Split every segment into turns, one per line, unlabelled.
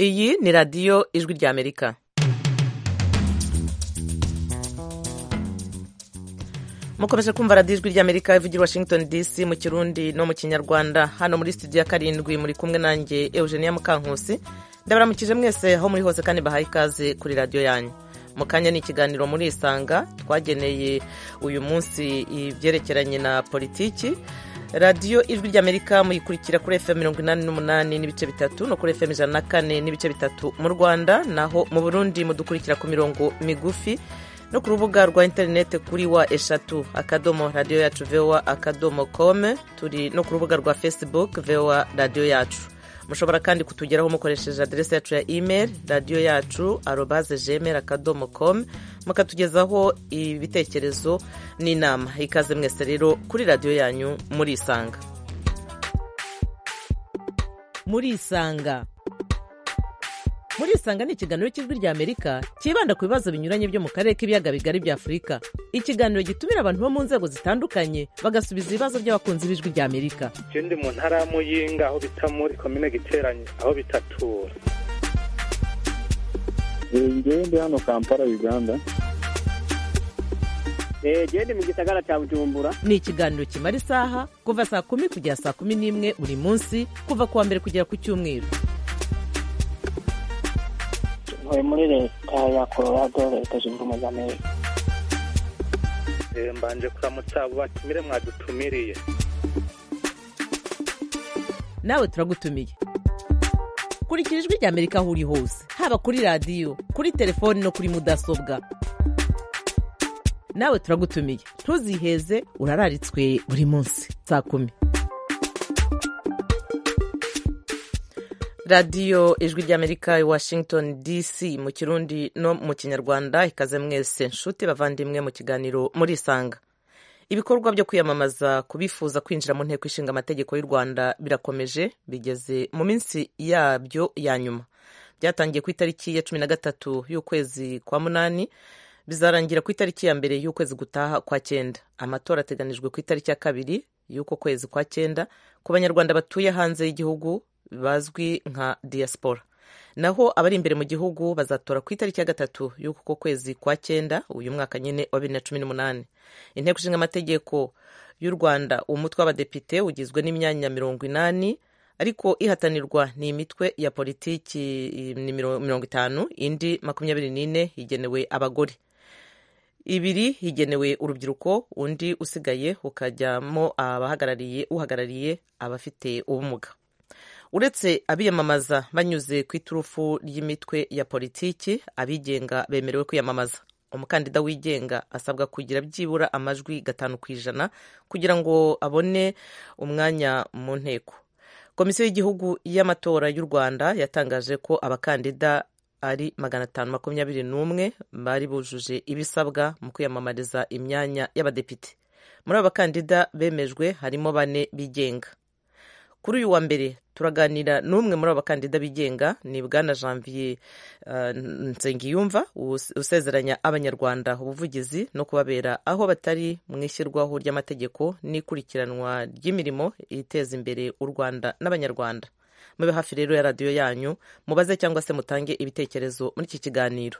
iyi ni radiyo ijwi ry'amerika mukomeje kumva radiyo ijwi ry'amerika ivugira washington dc mu kirundi no mu kinyarwanda hano muri studio ya karindwi muri kumwe nanjye eugenia mukankusi ndabaramukije mwese aho muri hose kandi bahaye ikaze kuri radiyo yanyu mu kanya ni ikiganiro muri isanga twageneye uyu munsi ibyerekeranye na politiki radiyo ijwi ry'amerika muyikurikira kuri fm mirongo inani n'umunani n'ibice bitatu no kuri fm ijana na kane n'ibice bitatu mu rwanda naho mu burundi mudukurikira ku mirongo migufi no ku rubuga rwa interineti kuri wa eshatu akadomo radiyo yacu vewa akadomo kome turi no ku rubuga rwa facebook vewa radiyo yacu mushobora kandi kutugeraho mukoresheje aderesi yacu ya imeri radiyo yacu arobaze jemeri akadomo komu mukatugezaho ibitekerezo n'inama ikaze mwese rero kuri radiyo yanyu muri isanga muri isanga muri isanga ni ikiganiro cy'ijwi ry'amerika cyibanda ku bibazo binyuranye byo mu karere k'ibiyaga bigari bya afurika ikiganiro gitumira abantu bo mu nzego zitandukanye bagasubiza ibibazo by'abakunzi b'ijwi ry'amerika
icyo ndi mu ntara ya muyinga aho bita muri komine giteranye aho bitatura
njyewe ndi hano kampala uganda
genda mu gisagara cya bujumbura
ni ikiganiro kimara isaha kuva saa kumi kugera saa kumi n'imwe buri munsi kuva ku wa mbere kugera ku cyumweru
ntuye muri leta ya colorado leta zunze ubumwe za amerika
mbanje kuramutsa abo batumire mwadutumiriye
nawe turagutumiye kurikira ijwi ry'amerika aho uri hose haba kuri radiyo kuri telefoni no kuri mudasobwa nawe turagutumiye ntuziheze urararitswe buri munsi saa kumi radiyo ijwi ry'amerika i washington dc mu kirundi no mu kinyarwanda ikaze mwese nshuti bavandimwe mu kiganiro muri isanga ibikorwa byo kwiyamamaza kubifuza kwinjira mu nteko ishinga amategeko y'u rwanda birakomeje bigeze mu minsi yabyo ya nyuma byatangiye ku itariki ya cumi na gatatu y'ukwezi kwa munani bizarangira ku itariki ya mbere y'ukwezi gutaha kwa cyenda amatora ateganijwe ku itariki ya kabiri y'uko kwezi kwa cyenda ku banyarwanda batuye hanze y'igihugu bazwi nka diaspora naho abari imbere mu gihugu bazatora ku itariki ya gatatu y'uko kwezi kwa cyenda uyu mwaka nyine wa bibiri na cumi n'umunani inteko ishinga amategeko y'u rwanda umutwe w'abadepite ugizwe n'imyanya mirongo inani ariko ihatanirwa ni imitwe ya politiki ni mirongo itanu indi makumyabiri n'ine igenewe abagore ibiri higenewe urubyiruko undi usigaye ukajyamo abahagarariye uhagarariye abafite ubumuga uretse abiyamamaza banyuze ku iturufu ry'imitwe ya politiki abigenga bemerewe kwiyamamaza umukandida wigenga asabwa kugira byibura amajwi gatanu ku ijana kugira ngo abone umwanya mu nteko komisiyo y'igihugu y'amatora y'u rwanda yatangaje ko abakandida ari magana atanu makumyabiri n'umwe bari bujuje ibisabwa mu kwiyamamariza imyanya y'abadepite muri abo bakandida bemejwe harimo bane bigenga kuri uyu wa mbere turaganira n'umwe muri abo bakandida bigenga ni bwana janvier nsengiyumva usezeranya abanyarwanda ubuvugizi no kubabera aho batari mu ishyirwaho ry'amategeko n'ikurikiranwa ry'imirimo iteza imbere u rwanda n'abanyarwanda mube hafi rero ya radiyo yanyu mubaze cyangwa se mutange ibitekerezo muri iki kiganiro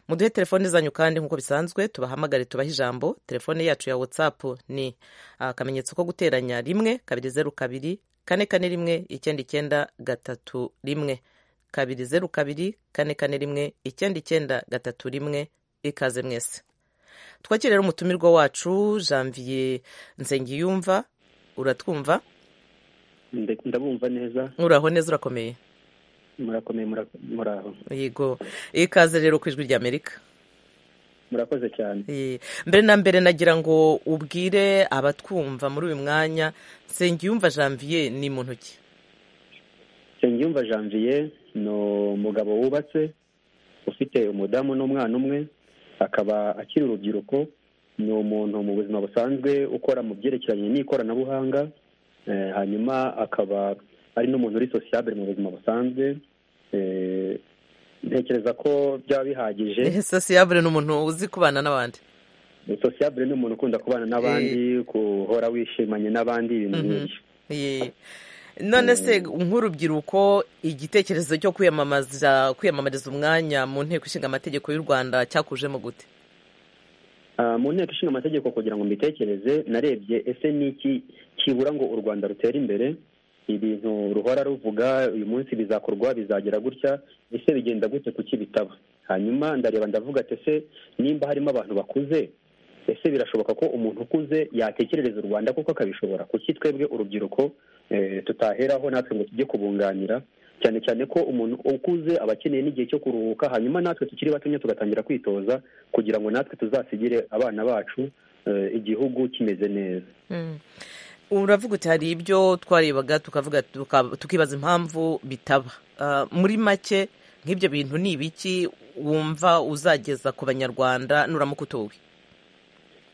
muduhe telefone zanyu kandi nk'uko bisanzwe tubahamagare tubahe ijambo telefone yacu ya watsapu ni akamenyetso ko guteranya rimwe kabiri zeru kabiri kane kane rimwe icyenda icyenda gatatu rimwe kabiri zeru kabiri kane kane rimwe icyenda icyenda gatatu rimwe ikaze mwese twakire rero umutumirwa wacu janvier nsengiyumva uratwumva
ndabumva neza
uraho neza urakomeye
murakomeye muraho
yego ikaze rero ku ijwi ry'amerika
murakoze cyane
mbere na mbere nagira ngo ubwire abatwumva muri uyu mwanya nsengiyumva janvier ni mu ntoki
nsengiyumva janvier ni umugabo wubatse ufite umudamu n'umwana umwe akaba akiri urubyiruko ni umuntu mu buzima busanzwe ukora mu byerekeranye n'ikoranabuhanga hanyuma akaba ari n'umuntu uri sosiyabure mu buzima busanzwe ntekereza ko byaba bihagije
sosiyabure ni umuntu uzi kubana n'abandi
sosiyabure ni umuntu ukunda kubana n'abandi guhora wishimanye n'abandi ibintu byinshi
none se nk'urubyiruko igitekerezo cyo kwiyamamaza kwiyamamariza umwanya mu nteko ishinga amategeko y'u rwanda cyakujemo gute
Ah, mu nteko ishinga amategeko kugira ngo mbitekereze narebye ese ni iki kibura ngo u rwanda rutere imbere ibintu ruhora ruvuga uyu munsi bizakorwa bizagera gutya ese bigenda gute kuki bitaba hanyuma ndareba ndavuga ati ese nimba harimo abantu bakuze ese birashoboka ko umuntu ukuze yatekerereza u rwanda kuko akabishobora kuki twebwe urubyiruko eh, tutaheraho natwe ngo tujye kubunganira cyane cyane ko umuntu ukuze aba akeneye n'igihe cyo kuruhuka hanyuma natwe tukiri batonya tugatangira kwitoza kugira ngo natwe tuzasigire abana bacu eh, igihugu kimeze neza
uravuga uti hari ibyo twarebaga tukavuga tuka- tukibaza impamvu bitaba Ah, muri make nk'ibyo bintu ni ibiki wumva uzageza ku banyarwanda nuramuka utowe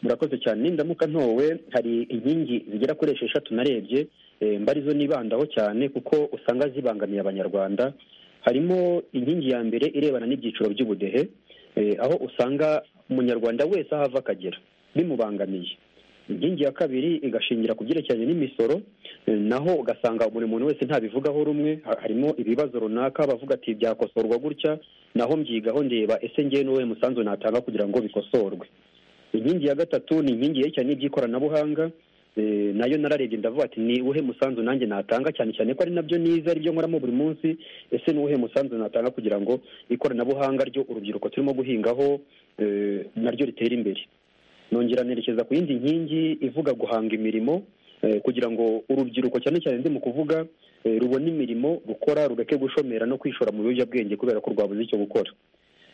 murakoze cyane nindamuka ntowe hari inkingi zigera kuri esheshatu narebye eh, mba arizo nibandaho cyane kuko usanga zibangamiye abanyarwanda harimo inkingi ya mbere irebana n'ibyiciro by'ubudehe eh, aho usanga umunyarwanda wese aho ava akagera bimubangamiye inkingi ya kabiri igashingira ku byerekeranye n'imisoro eh, naho ugasanga buri muntu wese ntabivugaho rumwe ha- harimo ibibazo runaka bavuga ati byakosorwa gutya naho mbyigaho ndeba ese njyewe n'uwuhe musanzu natanga kugira ngo bikosorwe inkingi ya gatatu ni inkingi yerekeranye n'iby'ikoranabuhanga eh, nayo nararebye ndavuga ati ni uwuhe musanzu nanjye natanga cyane cyane ko ari nabyo nize aribyo nkoramo buri munsi ese ni uwuhe musanzu natanga kugira ngo ikoranabuhanga ryo urubyiruko turimo guhingaho eh, naryo ritere imbere nongera nerekeza ku yindi nkingi ivuga guhanga imirimo eh, kugira ngo urubyiruko cyane cyane ndi mu kuvuga eh, rubone imirimo rukora rureke gushomera no kwishora mu biyobyabwenge kubera ko rwabuze icyo gukora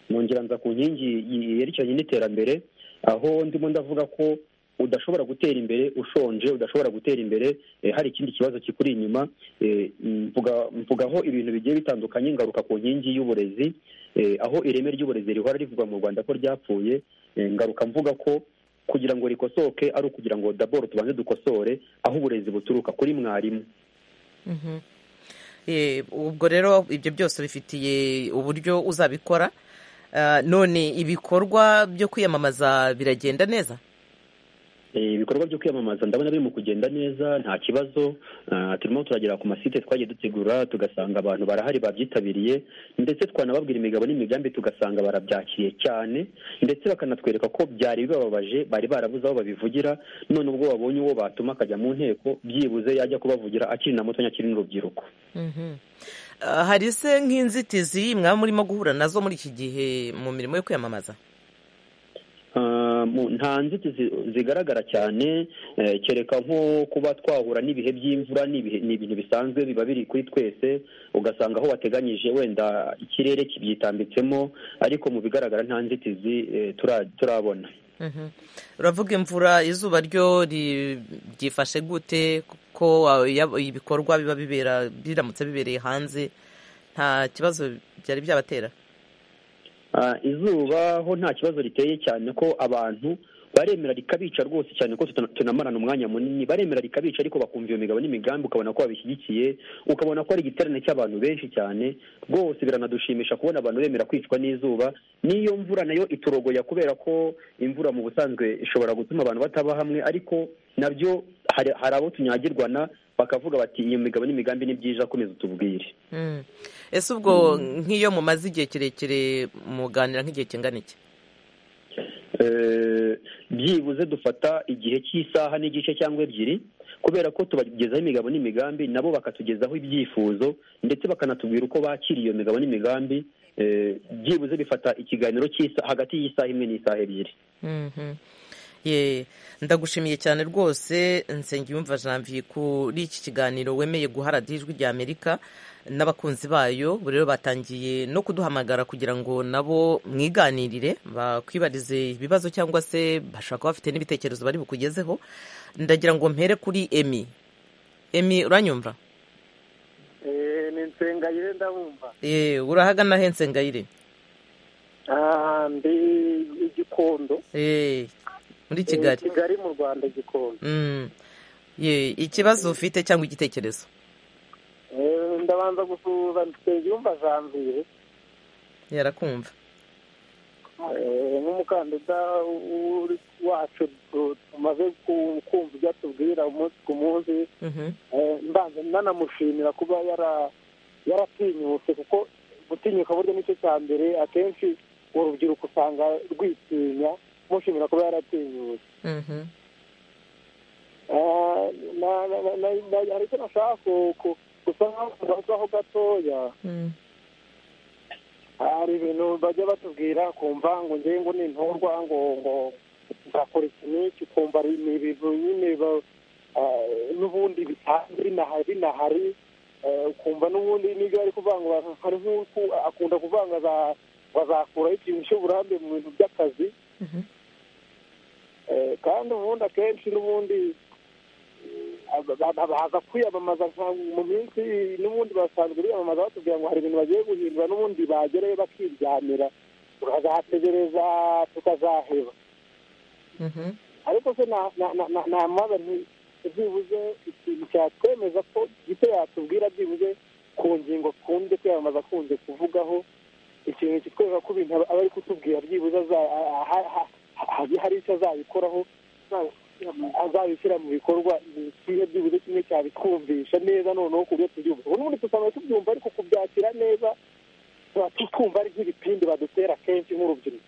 nongera nza ku nkingi yerekeranye n'iterambere aho ndimo ndavuga ko udashobora gutera imbere ushonje udashobora gutera imbere eh, hari ikindi kibazo kikuri inyuma eh, mvuga mvugaho ibintu bigiye bitandukanye ngaruka ku nkingi y'uburezi eh, aho ireme ry'uburezi rihora rivugwa mu rwanda ko ryapfuye eh, ngaruka mvuga ko kugira ngo rikosoke ari ukugira ngo daboro tubanze dukosore aho uburezi buturuka kuri mwarimu
Mhm. Eh, ubwo rero ibyo byose bifitiye uburyo uzabikora Ah, none ibikorwa byo kwiyamamaza biragenda neza
Eh, ibikorwa byo kwiyamamaza ndabona birimo kugenda neza nta kibazo Ah, turimo turagera ku masite twagiye dutegura tugasanga abantu barahari babyitabiriye ndetse twanababwira imigabo n'imigambi tugasanga barabyakiriye cyane ndetse bakanatwereka ko byari bibabaje bari barabuze aho babivugira none ubwo babonye uwo batuma akajya mu nteko byibuze yajya kubavugira akiri na mutonya akiri n'urubyiruko
Mhm. Ah, hari se nk'inzitizi mwaba murimo guhura nazo muri iki gihe mu mirimo yo kwiyamamaza
Ah, mu- nta nzitizi zigaragara cyane eh, kereka nko kuba twahura n'ibihe by'imvura n'ibihe- ni ibintu bisanzwe biba biri kuri twese ugasanga aho wateganyije wenda ikirere kibyitambitsemo ariko mu bigaragara nta nzitizi eh, tura- turabona
Mhm. uravuga imvura izuba ryo ri- ryifashe gute kuko ah, ya- ibikorwa biba bibera biramutse bibereye hanze nta kibazo byari byabatera
Ah, izuba ho nta kibazo riteye cyane ko abantu baremera rikabica rwose cyane ko tutana- tunamarana umwanya munini baremera rikabica ariko bakumva iyo migabo n'imigambi ukabona ko babishyigikiye ukabona ko ari igiterane cy'abantu benshi cyane rwose biranadushimisha kubona abantu bemera kwicwa n'izuba n'iyo mvura nayo iturogoya kubera ko imvura mu busanzwe ishobora gutuma abantu bataba hamwe ariko nabyo hari hari abo tunyagirwana bakavuga bati iyo migabo n'imigambi ni byiza komeza utubwire
Mhm. ese ubwo nk'iyo mumaze igihe kirekire muganira nk'igihe kingana iki
Eh, byibuze dufata igihe cy'isaha n'igice cyangwa ebyiri kubera ko tubagezaho imigabo n'imigambi nabo bakatugezaho ibyifuzo ndetse bakanatubwira uko bakiriye iyo migabo n'imigambi Eh, byibuze bifata ikiganiro cy'isa- hagati y'isaha imwe n'isaha ebyiri
Mhm. Ye, ndagushimiye cyane rwose nsengiyumva janvier kuri iki kiganiro wemeye guha radiyo ijwi rya amerika n'abakunzi bayo ubu rero batangiye no kuduhamagara kugira ngo nabo mwiganirire bakwibarize ibibazo cyangwa se bashaka bafite n'ibitekerezo bari bukugezeho ndagira ngo mpere kuri emi emi uranyumva
Eh, ni nsengayire ndabumva
Ye, urahagana he nsengayire
Ah, ndi igikondo
Eh, muri
Eh,
kigali
kigali mu rwanda gikondo
Mm. Ye, ikibazo ufite cyangwa igitekerezo
Eh, ndabanza gusuhuza nsengiyumva janvier
yarakumva
nk'umukandida wacu tumaze kumva ibyo atubwira umunsi ku munsi mbanza nanamushimira kuba yaratinyutse kuko gutinyuka buryo nicyo cya mbere akenshi urubyiruko usanga rwitinya mushimira kuba yaratinyutse hari icyo nashaka gusa nk'aho gatoya hari ibintu bajya batubwira kumva ngo ngewe ngo nintorwa ngo ngo nzakora iki n'iki ukumva ni ibintu nyine n'ubundi bisanzwe binahari ukumva n'ubundi n'ibyo ari kuvanga hari nk'uko akunda kuvanga bazakuraho ikintu cy'uburambe mu bintu by'akazi kandi ubundi akenshi n'ubundi baza kwiyamamaza mu minsi n'ubundi basanzwe biyamamaza batubwira ngo hari ibintu bagiye guhindura n'ubundi bagerayo bakiryamira tukazategereza tukazaheba ariko se namaza byibuze ikintu cyatwemeza ko gito yatubwira byibuze ku ngingo akunze kwiyamamaza akunze kuvugaho ikintu kitwereka ko ibintu aba ari kutubwira byibuze hari icyo azabikoraho azabishyira mu bikorwa kimwe byibuze kimwe cyabitwumvisha neza noneho ku buryo tubyumva ubu n'ubundi tusanga tubyumva ariko kubyakira neza twumva ari nk'ibipindi badutera kenshi nk'urubyiruko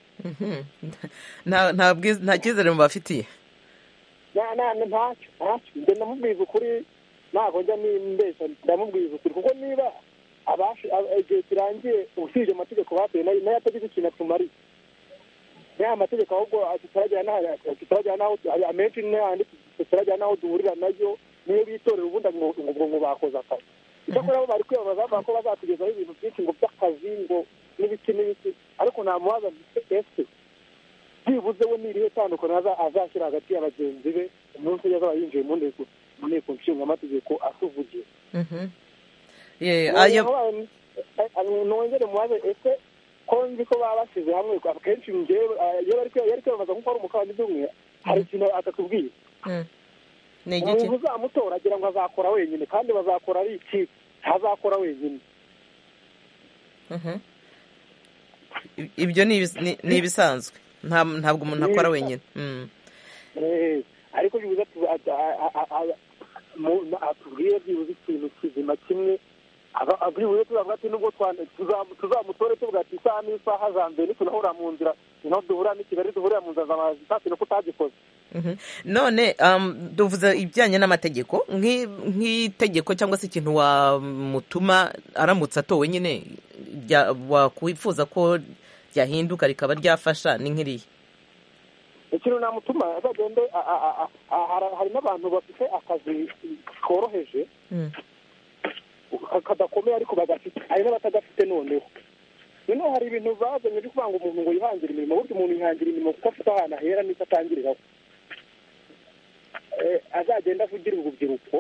nta cyizere mubafitiye
ntacyo ntacyo njye ndamubwiza ukuri ntabwo njya nimbeshya ndamubwiza ukuri kuko niba igihe kirangiye usibye amategeko batuye nayo atagize ikintu atumariye ya mategeko ahubwo tutarajyana n'aho amenshi n'ayandi tutarajyana n'aho duhurira nayo niyo bitorera ubundi ngo ngo bakoze akazi icyakora bo bari kwiyamamaza bavuga ko bazatugezaho ibintu byinshi ngo by'akazi ngo n'ibiki n'ibiki ariko nta mubaza ese byibuze we n'irihe tandukaniro azashyira hagati ya bagenzi be umunsi ujya azaba yinjiye mu nteko mu nteko nshingamategeko atuvugiye nongere mubaze ese ko nzi ko baba bashyize hamwe akenshi ngewe iyo bari kwiyamamaza nk'uko ari umukandida umwe hari ikintu atatubwiye umuntu uzamutora agira ngo azakora wenyine kandi bazakora ari iki ntazakora wenyine
ibyo ni ibisanzwe ntabwo umuntu akora wenyine
ariko byibuze atubwire byibuze ikintu kizima kimwe byibuze tuzavuga ati nubwo tuzamutore tuvuga ati isaha n'isaha za mbere nitunahura mu nzira niho duhurira n'i kigali duhurira mu nzira za mazi nta kintu utagikoze
none duvuze ibijyanye n'amategeko nk'itegeko cyangwa se ikintu wamutuma aramutse atowe nyine wakwifuza ko ryahinduka rikaba ryafasha ni nk'iriya
ikintu namutuma azagende hari n'abantu bafite akazi koroheje kadakomeye ariko bagafite hari n'abatagafite noneho noneho hari ibintu bazanye byo kuvuga ngo umuntu ngo yihangire imirimo burya umuntu yihangira imirimo kuko afite ahantu ahera n'icyo atangiriraho azagenda avugira urubyiruko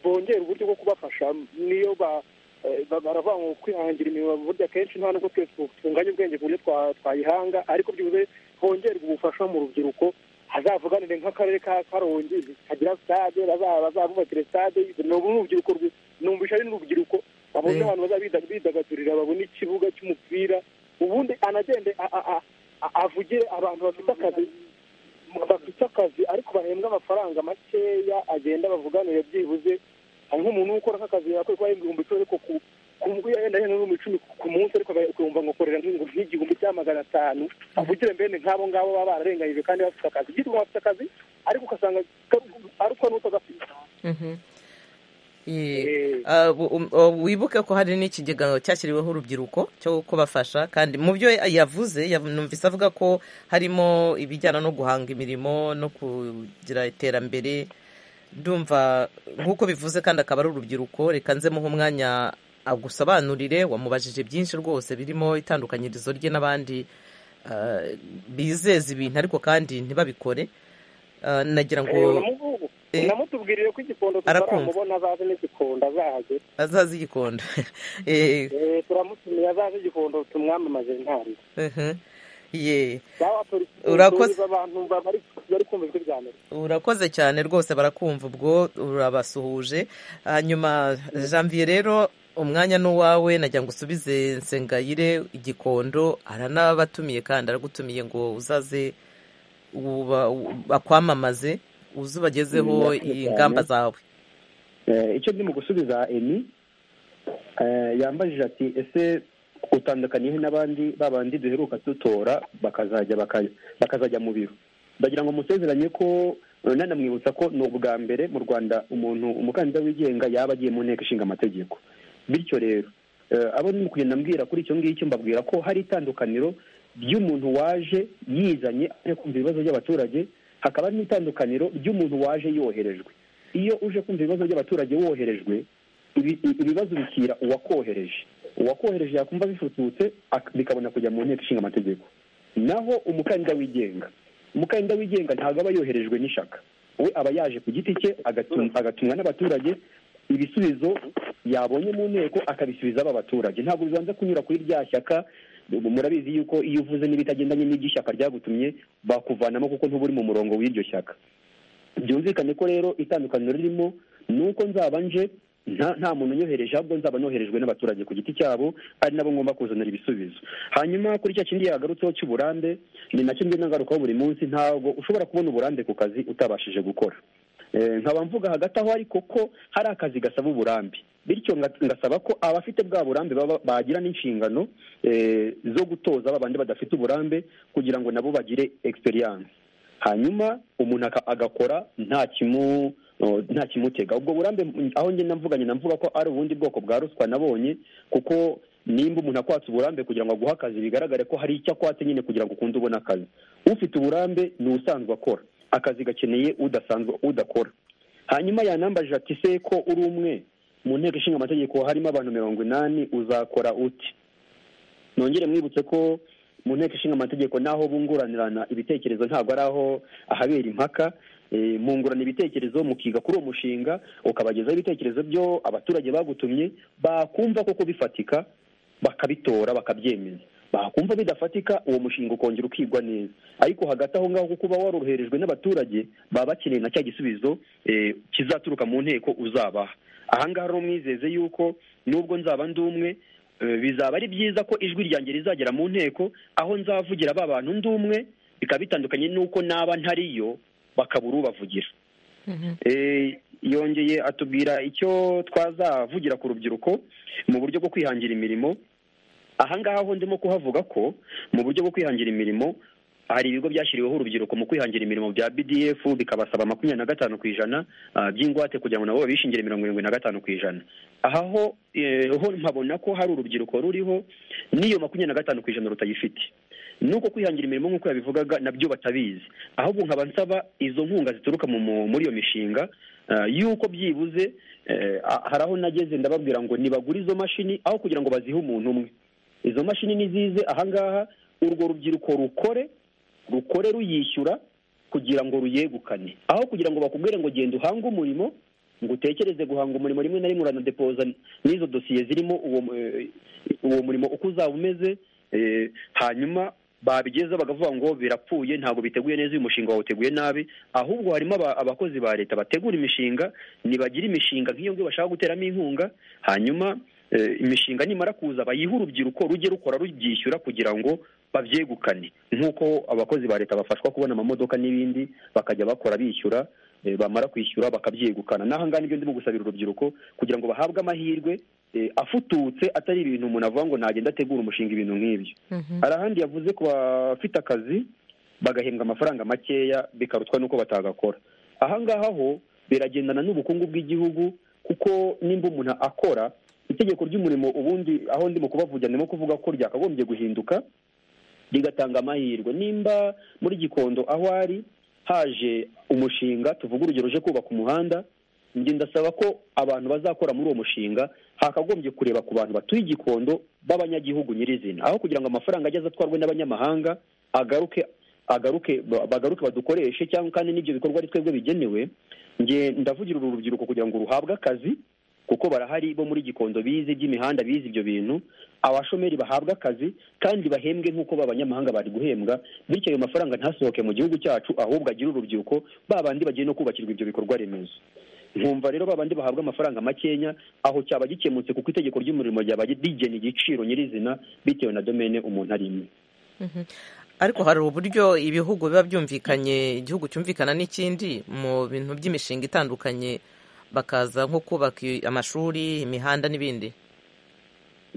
bongera uburyo bwo kubafasha niyo ba baravuga ngo kwihangira imirimo buryo akenshi nta nubwo twese tunganya ubwenge ku buryo twayihanga ariko byibuze hongerwa ubufasha mu rubyiruko hazavuganire nk'akarere ka karongi kagira sitade bazabubakire sitade ni urubyiruko numvisha ari n'urubyiruko babone abantu bazaba bidagadurira babone ikibuga cy'umupira ubundi anagende avugire abantu bafite akazi bafite akazi ariko bahembwa amafaranga makeya agenda bavuganire byibuze hari nk'umuntu ukora nk'akazi yakora kuba ibihumbi icumi ariko ku ngo yenda yenda n'ibihumbi icumi ku munsi ariko ukumva ngo korera nk'igihumbi cya magana atanu avugire mbene nk'abo ngabo baba bararenganyije kandi bafite akazi byitwa bafite akazi ariko ugasanga ariko n'utagafite
wibuke ko hari n'ikigega cyashyiriweho urubyiruko cyo kubafasha kandi mu byo yavuze numvise avuga ko harimo ibijyana no guhanga imirimo no kugira iterambere ndumva nk'uko bivuze kandi akaba ari urubyiruko reka nzemuhe umwanya agusobanurire wamubajije byinshi rwose birimo itandukanyirizo rye n'abandi bizeza ibintu ariko kandi ntibabikore nagira ngo
namutubwirire ko igikondo tutaramubona azaze n'igikondo azahagera
azaze igikondo
turamutumiye azaze igikondo tumwamamaze ntabwo
urakoze cyane rwose barakumva ubwo urabasuhuje hanyuma janvier rero umwanya ni uwawe najya ngo usubize nsengayire igikondo aranabatumiye kandi aragutumiye ngo uzaze uba- u- bakwamamaze uze ubagezeho
Murakoze
iyi
cyane.
ngamba zawe
Eh, icyo ndimo gusubiza eni eh, yambajije ati ese utandukaniye he n'abandi babandi duheruka dutora bakazajya baka- bakazajya mu biro ndagira ngo musezeranye ko eh, nanamwibutsa ko ni ubwa mbere mu rwanda umuntu umukandida wigenga yaba agiye mu nteko ishinga amategeko bityo rero eh, abo ndimo kugenda mbwira kuri icyo ngicyo mbabwira ko hari itandukaniro ry'umuntu waje yizanye ari kumva ibibazo by'abaturage hakaba n'itandukaniro ry'umuntu waje yoherejwe iyo uje kumva ibibazo by'abaturage woherejwe ibi- i- ibibazo bikira uwakohereje uwakohereje yakumva bifututse ak- bikabona kujya mu nteko ishinga amategeko naho umukandida wigenga umukandida wigenga ntabwo aba yoherejwe n'ishaka we aba yaje ku giti cye agatu- agatumwa n'abaturage ibisubizo yabonye mu nteko akabisubiza aba baturage ntabwo bibanza kunyura kuri rya shyaka murabizi yuko iyo uvuze n'ibitagendanye n'iby'ishyaka ryagutumye bakuvanamo kuko ntuba uri mu murongo w'iryo shyaka byumvikane ko rero itandukaniro ririmo ni uko nzaba nje nta nta muntu unyohereje ahubwo nzaba noherejwe n'abaturage ku giti cyabo ari nabo ngomba kuzanira ibisubizo hanyuma kuri cya kindi yagarutseho cy'uburambe ni nacyo ngenda ngarukaho buri munsi ntabwo ushobora kubona uburambe ku kazi utabashije gukora Eh, nkaba mvuga hagati aho ariko ko hari akazi gasaba uburambe bityo nga- ngasaba ko abafite bwa burambe baba- bagira n'inshingano eh, zo gutoza babandi badafite uburambe kugira ngo nabo bagire experience hanyuma umuntu aka- agakora nta kimu o, nta kimutega ubwo burambe m- aho ngenda mvuganye namvuga ko ari ubundi bwoko bwa ruswa nabonye kuko nimba umuntu akwatse uburambe kugira ngo aguhe akazi bigaragare ko hari icyo akwatse nyine kugira ngo ukunde ubone akazi ufite uburambe ni usanzwe akora akazi gakeneye udasanzwe udakora hanyuma yanambajije ati se ko uri umwe mu nteko ishinga amategeko harimo abantu mirongo inani uzakora uti nongere mwibutse ko mu nteko ishinga amategeko naho bunguranirana ibitekerezo ntabwo ari aho ahabera impaka Eh, mungurana ibitekerezo mukiga kuri uwo mushinga ukabagezaho ibitekerezo byo abaturage bagutumye bakumva koko bifatika bakabitora bakabyemeza bakumva bidafatika uwo mushinga ukongera ukigwa neza ariko hagati aho ngaho kuko uba waroroherejwe n'abaturage baba bakeneye na cya gisubizo eh, kizaturuka mu nteko uzabaha aha ngaha rero mwizeze yuko nubwo nzaba ndi umwe eh, bizaba ari byiza ko ijwi ryanjye rizagera mu nteko aho nzavugira ba bantu ndi umwe bikaba bitandukanye n'uko naba ntariyo bakabura ubavugira Eh, yongeye atubwira icyo twazavugira ku rubyiruko mu buryo bwo kwihangira imirimo ahangaha ho ndimo kuhavuga ko mu buryo bwo kwihangira imirimo hari ibigo byashyiriweho urubyiruko mu kwihangira imirimo bya BDF bikabasaba makumyabiri na gatanu ku ijana ah, by'ingwate kugira ngo nabo babishingire mirongo irindwi na gatanu ku ijana aha ho eh, ho mpabona ko hari urubyiruko ruriho n'iyo makumyabiri na gatanu ku ijana rutayifite nuko kwihangira imirimo nk'uko yabivugaga nabyo batabizi ahubwo nkaba nsaba izo nkunga zituruka mu- mu- muri iyo mishinga ah, yuko byibuze eh, ah, hari aho nageze ndababwira ngo nibagure izo mashini aho kugira ngo bazihe umuntu umwe izo mashini nizize ahangaha urwo rubyiruko rukore rukore ruyishyura kugira ngo ruyegukane aho kugira ngo bakubwire ngo genda uhange umurimo ngo utekereze guhanga umurimo rimwe na rimwe uranadepoza n'izo dosiye zirimo uwo eh, uwo murimo uko uzaba umeze eh, hanyuma babigezeho bakavuga ngo birapfuye ntabwo biteguye neza uyu mushinga wawe uteguye nabi ahubwo harimo aba- abakozi ba leta bategura imishinga nibagira imishinga nk'iyo ngiyo bashaka guteramo inkunga hanyuma eh, imishinga nimara kuza bayihe urubyiruko rujye rukora rubyishyura kugira ngo babyegukane nk'uko abakozi ba leta bafashwa kubona amamodoka n'ibindi bakajya bakora bishyura eh, bamara kwishyura bakabyegukana n'ahangaha nibyo ndimo gusabira urubyiruko kugira ngo bahabwe amahirwe eh, afututse atari ibintu umuntu avuga ngo nagenda ategura umushinga ibintu nk'ibyo hari ahandi yavuze ku bafite akazi bagahembwa amafaranga makeya bikarutwa n'uko batagakora ahangaha ho biragendana n'ubukungu bw'igihugu kuko nimba umuntu akora itegeko ry'umurimo ubundi aho ndimo kubavugira ndimo kuvuga ko ryakagombye guhinduka rigatanga amahirwe nimba muri gikondo aho ari haje umushinga tuvuga urugero uje kubaka umuhanda njye ndasaba ko abantu bazakora muri uwo mushinga hakagombye kureba ku bantu batuye igikondo b'abanyagihugu nyirizina aho kugira ngo amafaranga ageze atwarwe n'abanyamahanga agaruke agaruke ba- bagaruke badukoreshe cyangwa kandi n'ibyo bikorwa ari twebwe bigenewe njye ndavugira uru rubyiruko kugira ngo ruhabwe akazi kuko barahari bo muri gikondo bizi iby'imihanda bizi ibyo bintu abashomeri bahabwa akazi kandi bahembwe nk'uko b'abanyamahanga bari guhembwa bityo ayo mafaranga ntasohoke mu gihugu cyacu ahubwo agire urubyiruko ba bandi bagiye no kubakirwa ibyo bikorwa remezo nkumva rero babandi bahabwa amafaranga makenya aho cyaba gikemutse kuko itegeko ry'umurimo ryaba rigena igiciro nyirizina bitewe na domene umuntu arimo
ariko hari uburyo ibihugu biba byumvikanye igihugu cyumvikana n'ikindi mu bintu by'imishinga itandukanye bakaza nko kubaka amashuri imihanda n'ibindi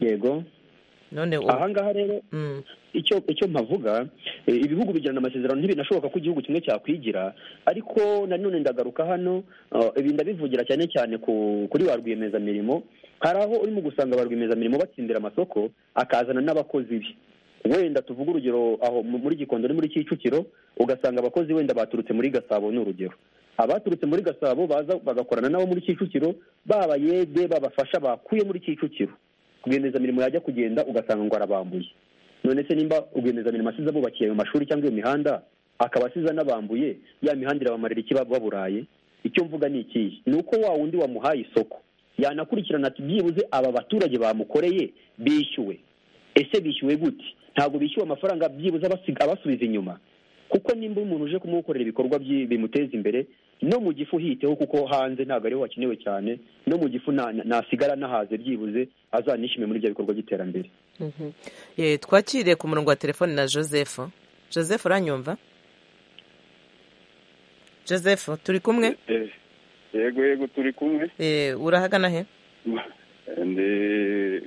yego
none ubu
aha ngaha rero
Mm,
icyo icyo mpavuga eh, ibihugu bijyana amasezerano ntibinashoboka ko igihugu kimwe cyakwigira ariko nanone ndagaruka hano ah, ibi ndabivugira cyane cyane ku kuri ba rwiyemezamirimo hari aho urimo gusanga ba rwiyemezamirimo batsindira amasoko akazana n'abakozi be wenda tuvuge urugero aho mu- muri gikondo no muri kicukiro ugasanga abakozi wenda baturutse muri gasabo ni urugero abaturutse muri gasabo baza bagakorana nabo muri kicukiro baba yede babafasha bakuye muri kicukiro rwiyemezamirimo yajya kugenda ugasanga ngo arabambuye none se nimba rwiyemezamirimo asize abubakiye ayo mashuri cyangwa iyo mihanda akaba asize anabambuye ya mihanda irabamarira iki baba baburaye icyo mvuga ni ikihe ni uko wa wundi wamuhaye isoko yanakurikirana ati byibuze aba baturage bamukoreye bishyuwe ese bishyuwe gute ntabwo bishyuwe amafaranga byibuze abasiga abasubiza inyuma kuko nimba umuntu uje kumukorera ibikorwa byi- bimuteza imbere no mu gifu hiteho kuko hanze ntabwo ariho hakenewe cyane no mu gifu nta- nasigara nahaze byibuze azanishime muri ibyo bikorwa by'iterambere
mhm. Eh, twakiriye ku murongo wa telefone na joseph joseph uranyumva joseph turi kumwe
Eh, yego yego turi kumwe
Eh, urahagana he
ndi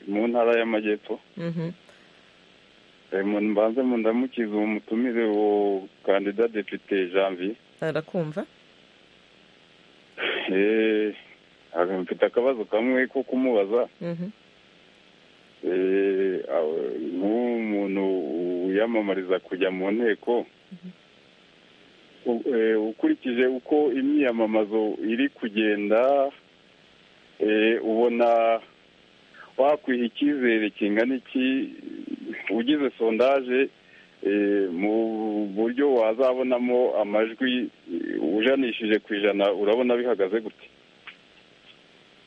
mu ntara y'amajyepfo
Mhm.
Eh, mu- mbanze mu ndamukize uwo mutumire wo kandida depite janvier
arakumva
Eh, ah, mfite akabazo kamwe ko kumubaza
Mhm.
Eh, aw- nk'umuntu wiyamamariza kujya mu nteko u- eh, ukurikije uko imyiyamamazo iri kugenda eh, ubona wakwiha icyizere kingana iki ugize sondaje eh, mu buryo wazabonamo amajwi eh, ujanishije ku ijana urabona bihagaze gute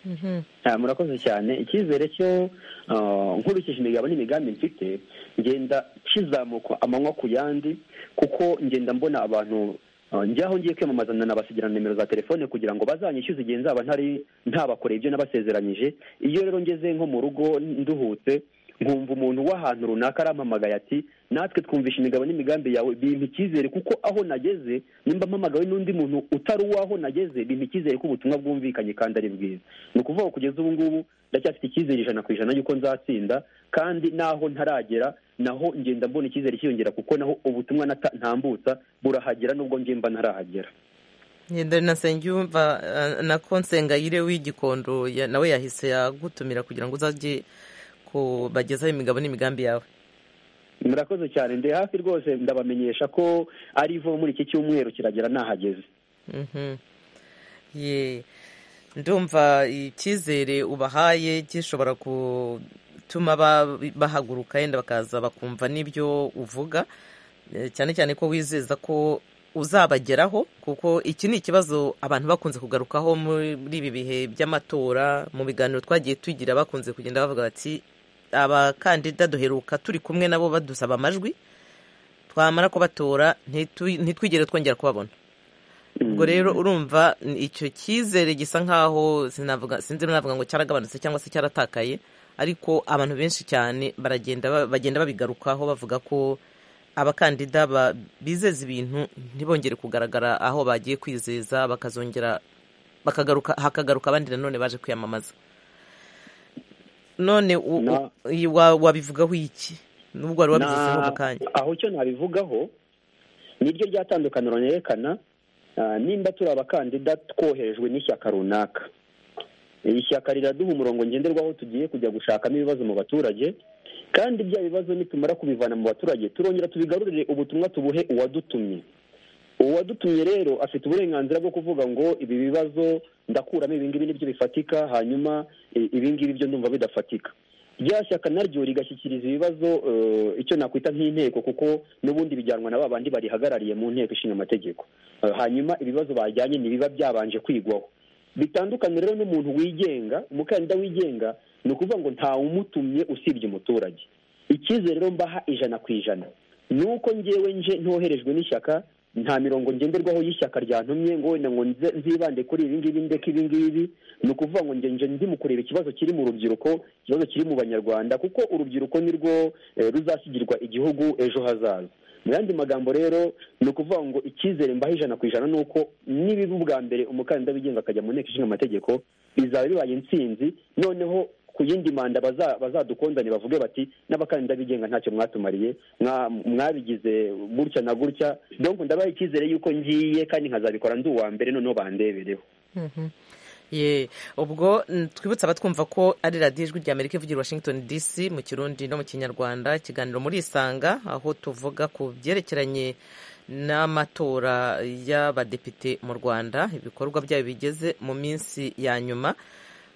Mhm.
Ah, murakoze cyane icyizere cyo ah, nkurikije imigabo n'imigambi mfite ngenda kizamuka amanywa ku yandi kuko ngenda mbona abantu ah, njya aho ngiye kwiyamamaza nabasigira na nimero za telefone kugira ngo bazanyishyuze igihe nzaba ntari ntabakoreye ibyo nabasezeranyije iyo rero ngeze nko mu rugo nduhutse nkumva umuntu w'ahantu runaka arampamagaye ati natwe twumvisha imigabo n'imigambi yawe bimpa icyizere kuko aho nageze nimba mpamagawe n'undi muntu utari uw'aho nageze bimpa icyizere ko ubutumwa bwumvikanye kandi ari bwiza ni ukuvuga ngo kugeza ubu ngubu ndacyafite icyizere ijana ku ijana y'uko nzatsinda kandi naho ntaragera naho ngenda mbona icyizere cyiyongera kuko naho ubutumwa nata- ntambutsa burahagera nubwo njye mba ntarahagera
Nyendari na Nsengiyumva eh, na Konsengayire w'igikondo ya- nawe yahise yagutumira kugira ngo uzajye kubagezaho imigabo n'imigambi yawe
murakoze cyane ndi hafi rwose ndabamenyesha ko ari vuba muri iki cyumweru kiragera nahageze
Mhm. Ye. ndumva icyizere ubahaye gishobora gutuma ba- bahaguruka yenda bakaza bakumva n'ibyo uvuga Eh, cyane cyane ko wizeza ko uzabageraho kuko iki ni ikibazo abantu bakunze kugarukaho muri ibi bihe by'amatora mu biganiro twagiye tugira bakunze kugenda bavuga bati abakandida duheruka turi kumwe nabo badusaba amajwi twamara kubatora ntitu- ntitwigere twongera kubabona ubwo rero urumva n- icyo cyizere gisa nkaho sinavuga sinzi navuga ngo cyaragabanutse cyangwa se cyaratakaye ariko abantu benshi cyane baragenda ba- bagenda babigarukaho bavuga ko abakandida ba- bizeza ibintu ntibongere kugaragara aho bagiye kwizeza bakazongera bakagaruka hakagaruka abandi nanone baje kwiyamamaza none u-
Na-
u- i- wa- wabivugaho iki nubwo wari wabigezeho
Na-
mu kanya
aho icyo nabivugaho niryo ryatandukaniro ryerekana ah, nimba turi abakandida twoherejwe n'ishyaka runaka iri shyaka riraduha umurongo ngenderwaho tugiye kujya gushakamo ibibazo mu baturage kandi bya bibazo nitumara kubivana mu baturage turongera tubigarurire ubutumwa tubuhe uwadutumye uwadutumye rero afite uburenganzira bwo kuvuga ngo ibi bibazo ndakuramo ibingibi nibyo bifatika hanyuma i- ibingibi byo ndumva bidafatika rya shyaka naryo rigashyikiriza ibibazo eh, icyo nakwita nk'inteko kuko n'ubundi bijyanwa na ba bandi barihagarariye mu nteko ishinga amategeko Eh, hanyuma ibibazo bajyanye ntibiba byabanje kwigwaho bitandukanye rero n'umuntu wigenga umukandida wigenga ni ukuvuga ngo nta umutumye usibye umuturage icyizere rero mbaha ijana ku ijana ni uko ngewe nje ntoherejwe n'ishyaka nta mirongo ngenderwaho y'ishyaka ryantumye ngo wenda ngo nze- nzibande kuri ibi ngibi ndeke ibi ngibi ni ukuvuga ngo nge nje ndi mu kureba ikibazo kiri mu rubyiruko ikibazo kiri mu banyarwanda kuko urubyiruko ni rwo eh, ruzasigirwa igihugu ejo hazaza mu yandi magambo rero ni ukuvuga ngo icyizere mbaho ijana ku ijana ni uko nibiba ubwa mbere umukandida wigenga akajya mu nteko ishinga amategeko bizaba bibaye intsinzi noneho ku yindi manda baza- bazadukonzanye bavuge bati n'abakandida bigenga ntacyo mwatumariye mwa- mwabigize gutya na gutya donc ndabaha icyizere y'uko ngiye kandi nkazabikora ndi uwa mbere noneho bandebereho
ye ubwo mm, twibutse abatwumva ko ari radiyo ijwi ry'amerika ivugira i washington dc mu kirundi no mu kinyarwanda ikiganiro muri isanga aho tuvuga ku byerekeranye n'amatora y'abadepite mu rwanda ibikorwa byayo bigeze mu minsi ya nyuma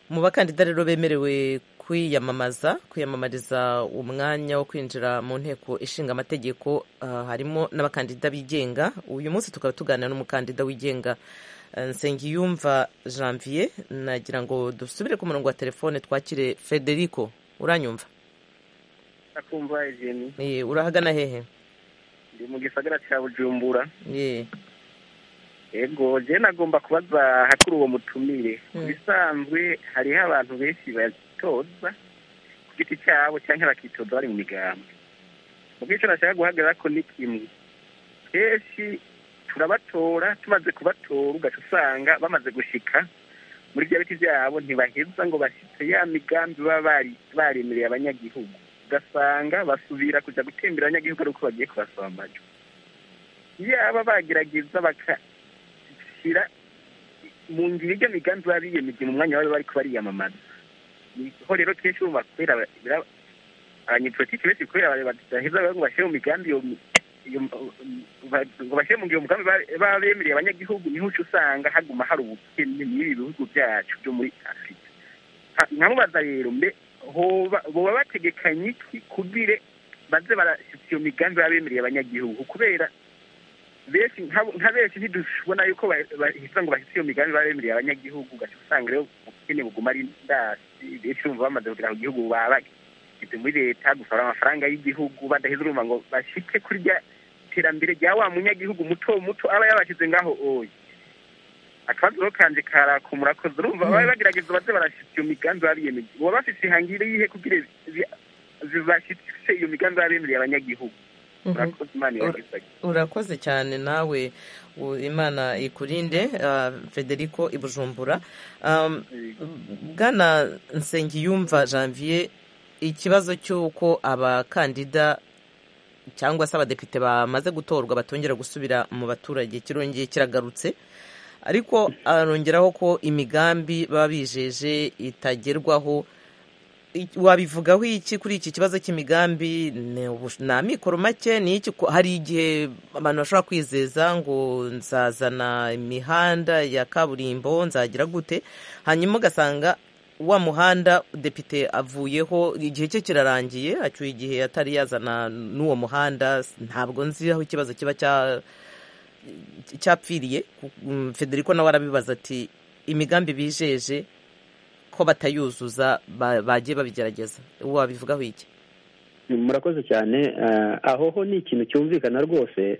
mu bakandida rero bemerewe kwiyamamaza kwiyamamariza umwanya wo kwinjira mu nteko ishinga amategeko ah, harimo n'abakandida bigenga uyu munsi tukaba tuganira n'umukandida wigenga eh, nsengiyumva janvier nagira ngo dusubire ku murongo wa telefone twakire federico uranyumva
akumva ejeni
Eh, urahagana hehe
ndi mu gisagara cya bujumbura
Eh,
yego jene agomba kubaza hakuri uwo mutumire ku
Mm.
bisanzwe hariho abantu benshi batoza ku giti cyabo cyangwa bakitoza bari mu migambwe mu bw'icyo nashaka guhagarara ko ni kimwe kenshi turabatora tumaze kubatora ugaca usanga bamaze gushika muri bya biti byabo ntibaheza ngo bashyitse ya migambi baba bari- baremereye abanyagihugu ugasanga basubira kujya gutembera abanyagihugu ari uko bagiye kubasambanya yaba bagerageza baka bashyira mu ngiro ijya migambi baba biyemeje mu mwanya baba bari ko bariyamamaza niho rero kenshi bumva kubera bira- abanyepolitiki benshi kubera bare- badaheza bari ngo bashyire mu migambi iyo mi- iyo m- ba- ngo bashyire mu ngiro umugambi ba- baba bemereye abanyagihugu niho uca usanga haguma hari ubukene muri ibi bihugu byacu byo muri afurika Ha- nkamubaza rero mbe hoba- boba bategekanye iki kugire baze barashyitsa iyo migambi baba bemereye abanyagihugu kubera benshi nka- nka benshi ntidubona yuko ba- bahita ngo bahise iyo migambi baremereye abanyagihugu ugaca usanga rero ubukene buguma ari ndasi benshi bumva bamaze kugera ku gihugu baba bageze muri leta gusora amafaranga y'igihugu badaheza urumva ngo bashike kuri rya terambere rya wa munyagihugu muto muto aba yabashyize ngaho oya akabazo rero kanje karaka murakoze urumva babe bagerageza baze barashyitsa iyo migambi baba biyemeje baba bafite ihangire yihe kugira zibashyitse iyo migambi baba bemereye abanyagihugu
mhm.
murakoze imana ibagisage
urakoze cyane nawe u- imana ikurinde ah, federico i bujumbura Um, bwana nsengiyumva janvier ikibazo cy'uko abakandida cyangwa se abadepite bamaze gutorwa batongera gusubira mu baturage kirongeye kiragarutse ariko arongeraho ko imigambi baba bijeje itagerwaho I- wabivugaho iki kuri iki kibazo cy'imigambi ni ubush- ni amikoro make ni iki Ko hari igihe abantu bashobora kwizeza ngo nzazana imihanda ya kaburimbo nzagira gute hanyuma ugasanga wa muhanda depite avuyeho igihe cye kirarangiye acyuye igihe atari yazana n'uwo muhanda s- ntabwo nzi aho ikibazo kiba cya cyapfiriye Ku- mm, federico nawe arabibaza ati imigambi bijeje ko batayuzuza ba- bagiye babigerageza wabivugaho iki
murakoze cyane eh, aho ho ni ikintu cyumvikana rwose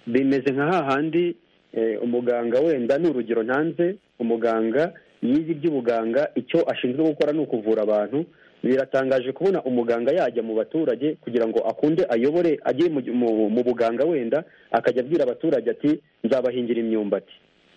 bimeze nka hahandi eh, umuganga wenda ni urugero ntanze umuganga yize iby'ubuganga icyo ashinzwe gukora ni ukuvura abantu biratangaje kubona umuganga yajya mu baturage kugira ngo akunde ayobore ajye mu, mu, mu buganga wenda akajya abwira abaturage ati nzabahingira imyumbati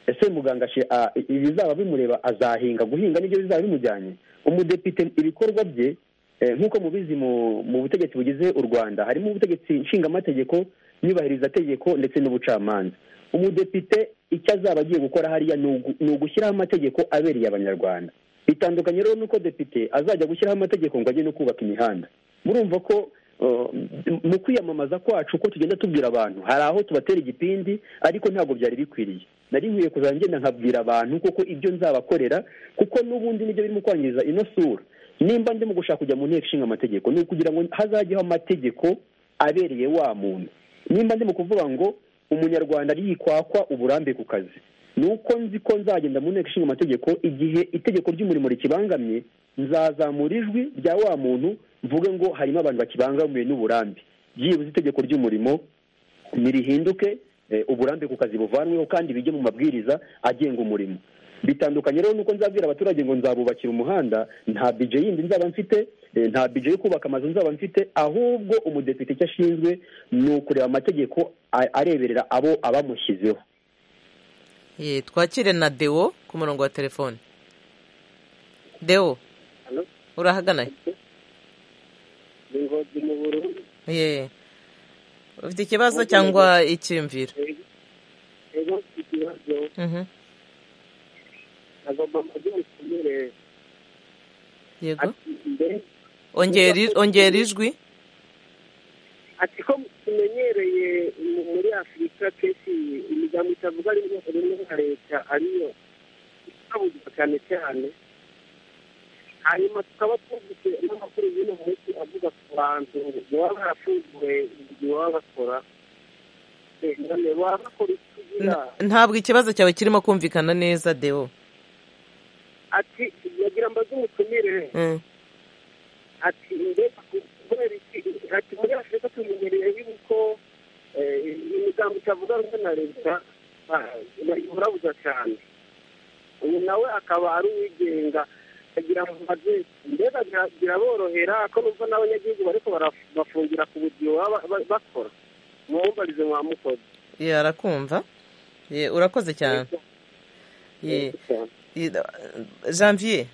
ese muganga ashi- a- ibizaba bimureba azahinga guhinga nibyo bizaba bimujyanye umudepite ibikorwa bye Eh, nk'uko mubizi mu mu butegetsi bugize u rwanda harimo ubutegetsi nshingamategeko nyubahirizategeko ndetse n'ubucamanza umudepite icyo azaba agiye gukora hariya ni ugu- ni ugushyiraho amategeko abereye abanyarwanda bitandukanye rero nuko depite azajya gushyiraho amategeko ngo ajye no kubaka imihanda murumva ko eh, mu kwiyamamaza kwacu uko tugenda tubwira abantu hari aho tubatera igipindi ariko ntabwo byari bikwiriye nari nkwiye kuzajya ngenda nkabwira abantu koko ibyo nzabakorera kuko n'ubundi nibyo birimo kwangiza ino sura nimba ndimo gushaka kujya mu nteko ishinga amategeko ni ukugira ngo hazajyeho amategeko abereye wa muntu nimba ndimo kuvuga ngo umunyarwanda yikwakwa uburambe ku kazi ni uko nzi ko nzagenda mu nteko ishinga amategeko igihe itegeko ry'umurimo rikibangamye nzazamura ijwi rya wa muntu mvuge ngo harimo abantu bakibangamiwe n'uburambe byibuze itegeko ry'umurimo nirihinduke uburambe ku kazi buvanweho kandi bijye mu mabwiriza agenga umurimo bitandukanye rero nuko nzabwira abaturage ngo nzabubakira umuhanda nta bije yindi nzaba mfite nta bije yo kubaka amazu nzaba mfite ahubwo umudepite icyo ashinzwe ni ukureba amategeko areberera abo abamushyizeho
Ye, twakire na Deo ku murongo wa telefone Deo
Hello?
urahagana
ni ingozi mu bururu
ye ufite ikibazo cyangwa icyiyumviro
rero ikibazo
Mhm.
agomba kugira ibikomere
yego
ati mbere
ongera i- ongera ijwi
ati ko tumenyereye mu- muri afurika kenshi imigambi itavuga ari rimwe nka leta ariyo ikabuzwa cyane cyane hanyuma tukaba twumvise n'amakuru y'uno munsi avuga ku bantu baba barafunguwe igihe baba bakora Eh, none baba bakora iki kugira
N- ntabwo ikibazo cyawe kirimo kumvikana neza Deo
ati yagira mbaze umutumire
Mm.
ati mbega kubera iki ati muri afurika tumenyereye yuko eh, imigambi itavuga rumwe na leta ah, bayiburabuza cyane uyu nawe akaba ari uwigenga agira ngo maze mbega bira- biraborohera ko n'ubwo n'abanyagihugu bariko bara- bafungira ku budiyo baba ba- bakora mumumbarize mwamukoze
Ye, arakumva Ye, urakoze cyane Ye, ye, Janvier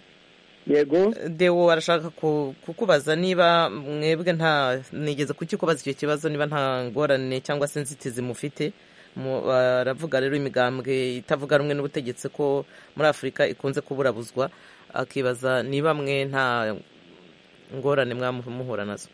yego
Deo arashaka ku- kukubaza niba mwebwe nta nigeze kukikubaza icyo kibazo niba nta ngorane cyangwa se inzitizi mufite Mu- baravuga rero imigambwe itavuga rumwe n'ubutegetsi ko muri afurika ikunze kuburabuzwa akibaza niba mwe nta ngorane mwamu- muhura nazo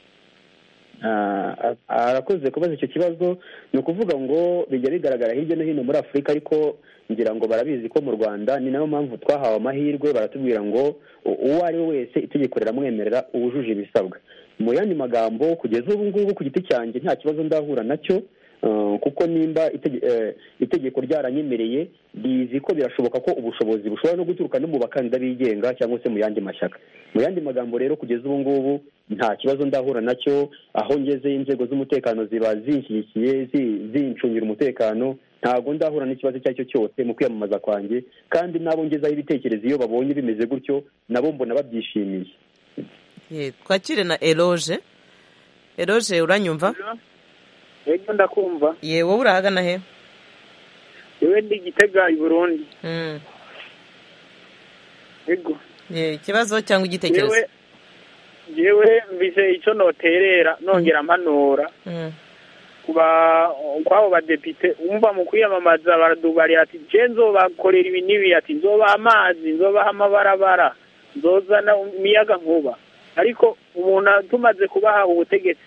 Ah, a- arakoze kubaza icyo kibazo ni ukuvuga ngo bijya bigaragara hirya no hino muri afurika ariko ngira ngo barabizi ko mu rwanda ni nayo mpamvu twahawe amahirwe baratubwira ngo u- uwo ari we wese itegeko riramwemerera uwujuje ibisabwa mu yandi magambo kugeza ubu ngubu ku giti cyanjye nta kibazo ndahura nacyo Uh, kuko nimba itege- eh, itegeko ryaranyemereye bizi ko birashoboka ko ubushobozi bushobora no guturuka no mu bakandida bigenga cyangwa se mu yandi mashyaka mu yandi magambo rero kugeza ubu ngubu nta kibazo ndahura nacyo aho ngeze inzego z'umutekano ziba zinshyigikiye zi- zincungira umutekano ntabwo ndahura n'ikibazo icyo ari cyo cyose mu kwiyamamaza kwanjye kandi n'abo ngezaho ibitekerezo iyo babonye bimeze gutyo nabo mbona babyishimiye
Ye, twakire na eroge eroge uranyumva
rero ndakumva
ye wowe urahagana he
yewe ndi gitega i burundi
Mm.
yego
Ye, ikibazo cyangwa igitekerezo
yewe yewe mvise icyo noterera nongera mpanura
Mm.
kuba kwabo badepite umva mu kwiyamamaza baradubarira ati je nzobakorera ibi n'ibi ati nzobaha amazi nzobaha amabarabara nzozana imiyaga nkuba ariko umuntu tumaze kubaha ubutegetsi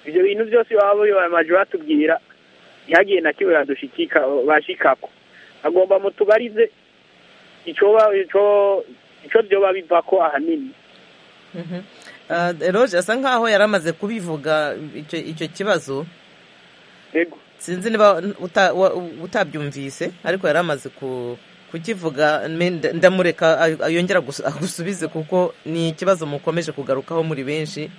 ibyo bintu byose baba bibamaje batubwira ntihagiye na kimwe badushikika bashikako agomba mutubarize ico ba- ico ico vyoba bivako ahanini
Mhm. Ah, Roger asa nkaho yari amaze kubivuga icyo icyo kibazo
ego
sinzi niba uta- wa- utabyumvise ariko yari amaze ku- kukivuga me- nda- ndamureka ay- yongera gusu- agusubize kuko ni ikibazo mukomeje kugarukaho muri benshi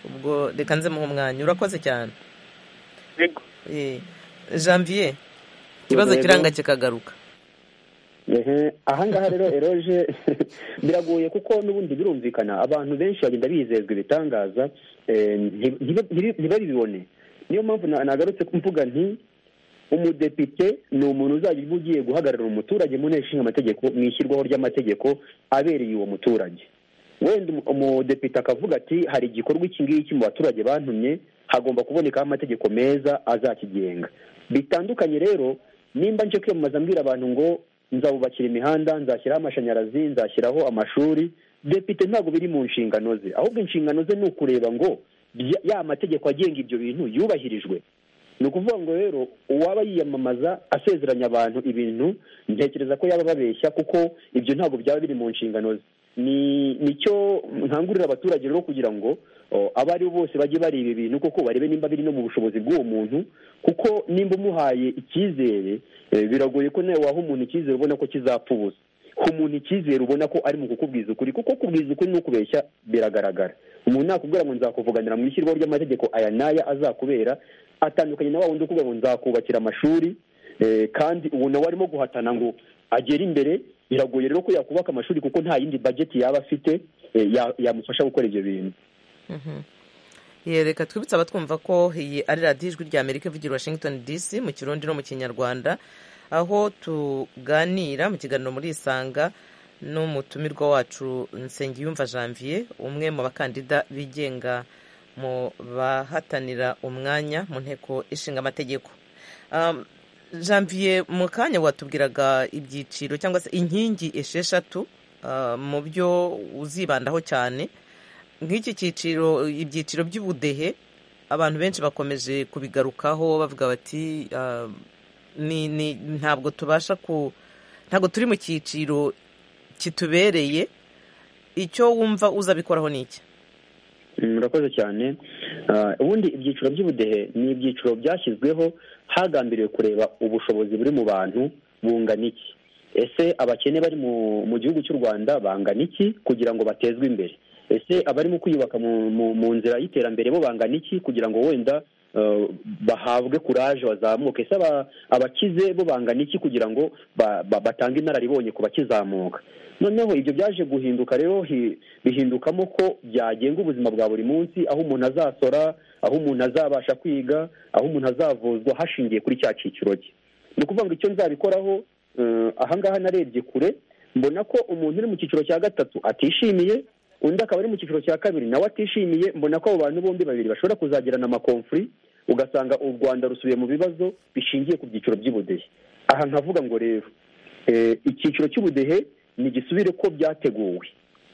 ubwo reka nze muhe umwanya urakoze cyane
ego
Eh, janvier ikibazo
Yego.
kiranga kikagaruka
Ehe, ahangaha rero eroje biragoye kuko n'ubundi birumvikana abantu benshi bagenda bizezwa ibitangaza eh, nti- ntibe- ntibe- ntibabibone niyo mpamvu na- nagarutse mvuga nti umudepite ni umuntu uzajya uba ugiye guhagararira umuturage mu nteko ishinga amategeko mu ishyirwaho ry'amategeko abereye uwo muturage wenda umu- umudepite akavuga ati hari igikorwa iki ngiki mu baturage bantumye hagomba kubonekaho amategeko meza azakigenga bitandukanye rero nimba nje kwiyamamaza mbwira abantu ngo nzabubakira imihanda nzashyiraho amashanyarazi nzashyiraho amashuri depite ntabwo biri mu nshingano ze ahubwo inshingano ze ni ukureba ngo bya- ya mategeko agenga ibyo bintu yubahirijwe ni ukuvuga ngo rero uwaba yiyamamaza asezeranya abantu ibintu ntekereza ko yaba babeshya kuko ibyo ntabwo byaba biri mu nshingano ze ni nicyo nkangurira abaturage rero kugira ngo o, abo ari bo bose bajye bareba ibintu kuko barebe nimba biri no mu bushobozi bw'uwo muntu kuko nimba umuhaye icyizere eh, biragoye ko nawe waha umuntu icyizere ubona ko kizapfa ubusa ku muntu icyizere ubona ko ari mu kukubwiza ukuri kuko kubwiza ukuri ni ukubeshya biragaragara umuntu nakubwira ngo nzakuvuganira mu ishyirwaho ry'amategeko aya n'aya azakubera atandukanye na wa wundi ukubwira ngo nzakubakira amashuri eh, kandi ubu nawe arimo guhatana ngo agere imbere biragoye rero ko yakubaka amashuri kuko nta yindi bajeti yaba afite eh, ya- yamufasha gukora ibyo bintu
reka twibutse abatwumva ko iyi ari radiyo ijwi rya amerika ivugira i washington dc mu kirundi no mu kinyarwanda aho tuganira mu kiganiro muri isanga n'umutumirwa wacu nsengiyumva janvier umwe mu bakandida bigenga mu bahatanira umwanya mu nteko ishinga amategeko Um, janvier mu kanya watubwiraga ibyiciro cyangwa se inkingi esheshatu uh, mu byo uzibandaho cyane nk'iki cyiciro ibyiciro by'ubudehe abantu benshi bakomeje kubigarukaho bavuga bati ah, ni- ni- ntabwo tubasha ku ntabwo turi mu cyiciro kitubereye icyo wumva uzabikoraho ni iki
murakoze cyane Ah, ubundi ibyiciro by'ubudehe ni ibyiciro byashyizweho hagambiriwe kureba ubushobozi buri mu bantu bungana iki ese abakene bari mu mu gihugu cy'u rwanda bangana iki kugira ngo batezwe imbere ese abarimo kwiyubaka mu, mu, mu nzira y'iterambere bo bangana iki kugira ngo wenda eh, bahabwe kuraje bazamuke ese aba- abakize bo bangana iki kugira ngo ba- ba- batange inararibonye ku bakizamuka noneho ibyo byaje guhinduka rero hi- bihindukamo ko byagenga ubuzima bwa buri munsi aho umuntu azasora aho umuntu azabasha kwiga aho umuntu azavuzwa hashingiye kuri cya cyiciro cye ni ukuvuga ngo icyo nzabikoraho eh, ahangaha narebye kure mbona ko umuntu uri mu cyiciro cya gatatu atishimiye undi akaba ari mu cyiciro cya kabiri nawe atishimiye mbona ko abo bantu bombi babiri bashobora kuzagirana amakomfuri ugasanga u rwanda rusubiye mu bibazo bishingiye ku byiciro by'ubudehe aha nkavuga ngo rero eh, icyiciro cy'ubudehe ntigisubire ko byateguwe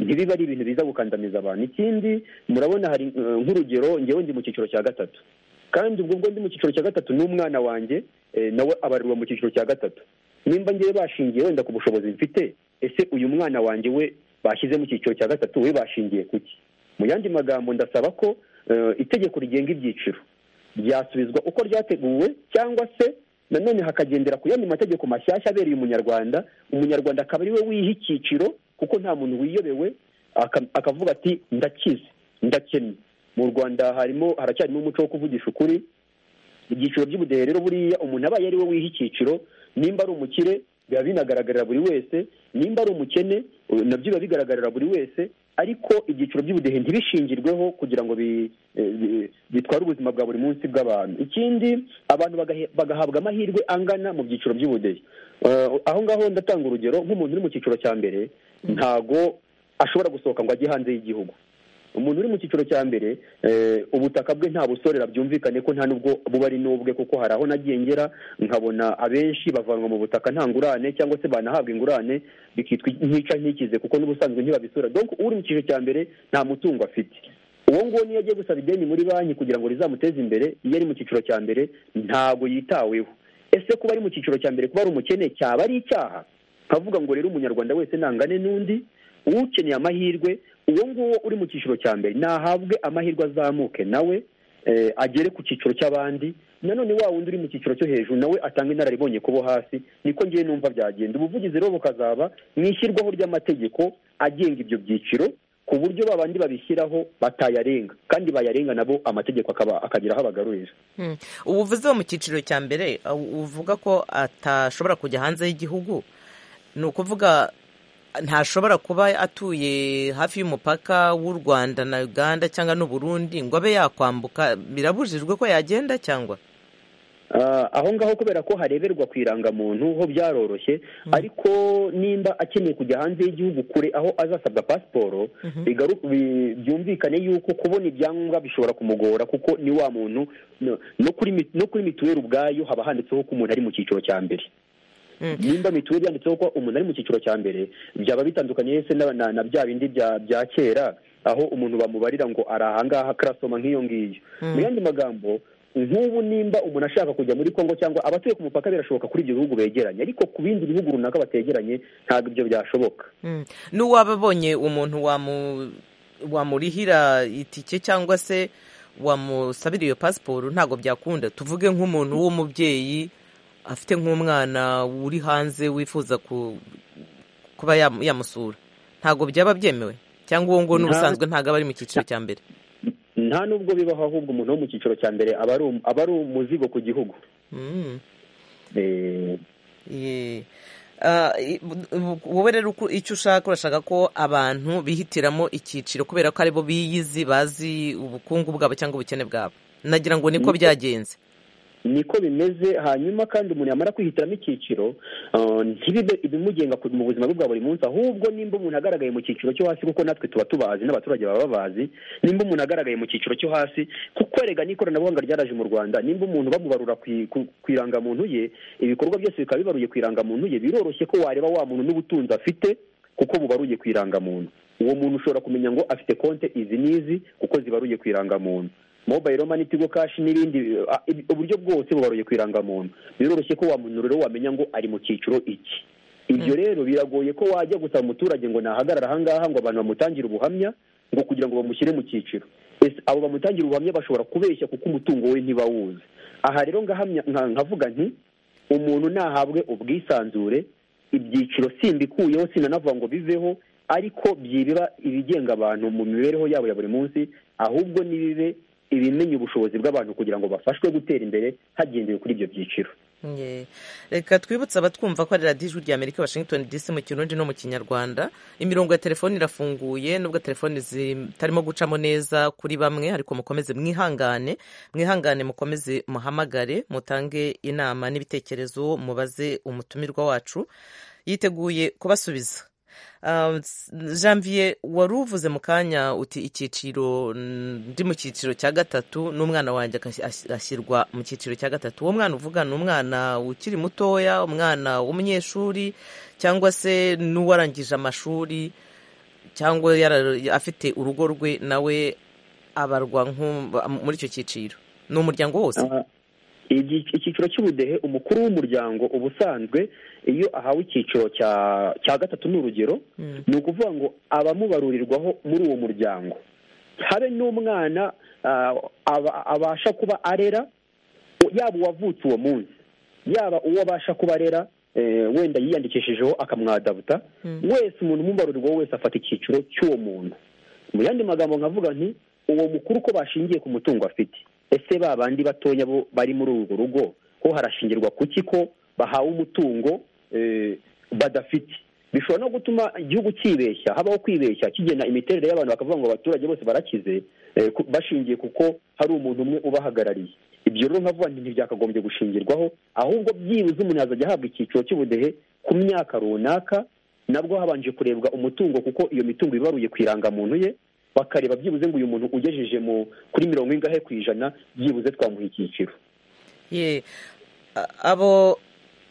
ntibibe ari ibintu biza gukandamiza abantu ikindi murabona hari eh, nk'urugero ngewe ndi mu cyiciro cya gatatu kandi ubwo bwo ndi mu cyiciro cya gatatu n'umwana wanjye eh, nawe abarirwa mu cyiciro cya gatatu nimba ngewe bashingiye wenda ku bushobozi mfite ese uyu mwana wanjye we bashyize mu cyiciro cya gatatu we bashingiye ku ki mu yandi magambo ndasaba ko eh, itegeko rigenga ibyiciro ryasubizwa uko ryateguwe cyangwa se nanone hakagendera ku yandi mategeko mashyashya abereye umunyarwanda umunyarwanda akaba ari we wiha icyiciro kuko nta muntu wiyobewe aka- akavuga ati ndakize ndakennye mu rwanda harimo haracyarimo umuco wo kuvugisha ukuri ibyiciro by'ubudehe rero buriya umuntu abaye ari we wiha icyiciro nimba ari umukire biba binagaragarira buri wese nimba ari umukene eh, nabyo biba bigaragarira buri wese ariko ibyiciro by'ubudehe ntibishingirweho kugira ngo bi- eh, bi- bitware ubuzima bwa buri munsi bw'abantu ikindi abantu bagahe- bagahabwa amahirwe angana mu byiciro by'ubudehe Eh, aho ngaho ndatanga urugero nk'umuntu uri mu cyiciro cya mbere ntago ashobora gusohoka ngo ajye hanze y'igihugu umuntu uri mu cyiciro cya mbere eh, ubutaka bwe nta busorera byumvikane ko nta nubwo buba ari n'ubwe kuko hari aho nagiye ngera nkabona abenshi bavanwa mu butaka nta ngurane cyangwa se banahabwa ingurane bikitwa ntica ntikize kuko n'ubusanzwe ntibabisora donc uri mu cyiciro cya mbere nta mutungo afite uwo nguwo niyo agiye gusaba ideni muri banki kugira ngo rizamuteze imbere iyo ari mu cyiciro cya mbere ntago yitaweho ese kuba ari mu cyiciro cya mbere kuba ari umukene cyaba ari icyaha nkavuga ngo rero umunyarwanda wese ntangane n'undi ukeneye amahirwe uwo nguwo uri mu cyiciro cya mbere nahabwe amahirwe azamuke nawe eh, agere ku cyiciro cy'abandi nanone wa wundi uri mu cyiciro cyo hejuru nawe atanga inararibonye ku bo hasi niko ngewe numva byagenda ubuvugizi rero bukazaba mu ishyirwaho ry'amategeko agenga ibyo byiciro ku buryo babandi babishyiraho batayarenga kandi bayarenga nabo amategeko akaba- akagira aho abagarurira
Hmm. ubu uvuze wo mu cyiciro cya mbere uh, uvuga ko atashobora kujya hanze y'igihugu ni ukuvuga ntashobora kuba atuye hafi y'umupaka w'u rwanda na uganda cyangwa n'uburundi ngo abe yakwambuka birabujijwe ko yagenda cyangwa
Ah, aho ngaho kubera ko hareberwa ku irangamuntu ho byaroroshye ariko nimba akeneye kujya hanze y'igihugu kure aho azasabwa pasiporo bigaru- bi- byumvikane yuko kubona ibyangombwa bishobora kumugora kuko ni wa muntu no- no kuri mi- no kuri mituweli ubwayo haba handitseho ko umuntu ari mu cyiciro cya mbere nimba mituweli yanditseho ko umuntu ari mu cyiciro cya mbere byaba bitandukanye se na, na, na bya bindi bya, bya kera aho umuntu bamubarira ngo ari ahangaha karasoma nk'iyo ngiyo mu yandi magambo nk'ubu nimba umuntu ashaka kujya muri kongo cyangwa abatuye ku mupaka birashoboka kuri ibyo bihugu begeranye ariko ku bindi bihugu runaka bategeranye ntabwo ibyo byashoboka
Mm. n'uwaba abonye umuntu wamu- wamurihira itike cyangwa se wamusabira iyo pasiporo ntabwo byakunda tuvuge nk'umuntu w'umubyeyi afite nk'umwana uri hanze wifuza ku- kuba yamu- yamusura ntabwo byaba byemewe cyangwa uwo nguwo
Nta-
n'ubusanzwe ntabwo aba ari mu cyiciro cya mbere
nta n'ubwo bibaho ahubwo umuntu wo mu cyiciro cya mbere aba ari um- aba ari umuzigo ku gihugu
Mm.
Eh,
Ye. Ah, i- bu- wowe rero uko- icyo ushaka urashaka ko abantu bihitiramo icyiciro kubera ko aribo biyizi bazi ubukungu bwabo cyangwa ubukene bwabo nagira ngo niko
Niko.
byagenze
niko bimeze hanyuma kandi umuntu yamara kwihitiramo icyiciro eh, ntibibe ibimugenga ku- mu buzima bwe bwa buri munsi ahubwo nimba umuntu agaragaye mu cyiciro cyo hasi kuko natwe tuba tubazi n'abaturage baba babazi nimba umuntu agaragaye mu cyiciro cyo hasi kuko erega n'ikoranabuhanga ryaraje mu rwanda nimba umuntu bamubarura ku i- ku- ku irangamuntu ye ibikorwa byose bikaba bibaruye ku irangamuntu ye biroroshye ko wareba wa muntu n'ubutunzi afite kuko bubaruye ku irangamuntu uwo muntu ushobora kumenya ngo afite konte izi n'izi kuko zibaruye ku irangamuntu mobayiro mani tigo kashi n'ibindi eh, ibi- uburyo bwose bubaruye ku irangamuntu biroroshye ko wa muntu rero wamenya ngo ari mu cyiciro iki ibyo rero biragoye ko wajya gusaba umuturage ngo nahagarara ahangaha ngo abantu bamutangire ubuhamya ngo kugira ngo bamushyire mu cyiciro ese abo bamutangira ubuhamya bashobora kubeshya kuko umutungo we ntibawuzi aha rero ngahamya nka- nkavuga nti umuntu nahabwe ubwisanzure ibyiciro simbikuyeho sinanavuga ngo biveho ariko byibiba ibigenga abantu mu mibereho yabo ya buri munsi ahubwo nibibe ibimenya ubushobozi bw'abantu kugira ngo bafashwe gutera imbere hagendewe kuri ibyo byiciro
Ye. reka twibutse abatwumva ko ari radiyo ijwi rya amerika washington dc mu kirundi no mu kinyarwanda imirongo ya telefoni irafunguye nubwo telefoni zitarimo gucamo neza kuri bamwe ariko mukomeze mwihangane mwihangane mukomeze muhamagare mutange inama n'ibitekerezo mubaze umutumirwa wacu yiteguye kubasubiza Ah, s- janvier wari uvuze mu kanya uti icyiciro mm, ndi mu cyiciro cya gatatu n'umwana wanjye akas- as- ashyirwa mu cyiciro cya gatatu uwo mwana uvuga ni umwana ukiri mutoya umwana w'umunyeshuri cyangwa se n'uwarangije amashuri cyangwa yara- afite urugo rwe nawe abarwa nk'u- muri icyo cyiciro ni umuryango wose
Aha, igi- icyiciro cy'ubudehe umukuru w'umuryango ubusanzwe iyo ahawe icyiciro cya cya gatatu ni urugero
Mm.
ni ukuvuga ngo abamubarurirwaho muri uwo muryango habe n'umwana ah, aba- abasha kuba arera yaba uwavutse uwo munsi yaba uwo abasha kuba arera eh, wenda yiyandikishijeho akamwadabuta wese umuntu umubarurirwaho wese afata icyiciro cy'uwo muntu mu yandi magambo nkavuga nti uwo mukuru ko bashingiye ku mutungo afite ese ba bandi batoya bo bari muri urwo rugo ko harashingirwa ku ki ko bahawe umutungo eh, badafite bishobora no gutuma igihugu cyibeshya habaho kwibeshya kigena imiterere y'abantu bakavuga ngo abaturage bose barakize eh, ku- bashingiye kuko hari umuntu umwe ubahagarariye ibyo rero nkavuga nti ntibyakagombye gushingirwaho ahubwo byibuze umuntu yazajya ahabwa icyiciro cy'ubudehe ku myaka runaka nabwo habanje kurebwa umutungo kuko iyo mitungo ibaruye ku irangamuntu ye bakareba byibuze ngo uyu muntu ugejeje mu kuri mirongo ingahe ku ijana byibuze twamuha icyiciro
Ye. A- abo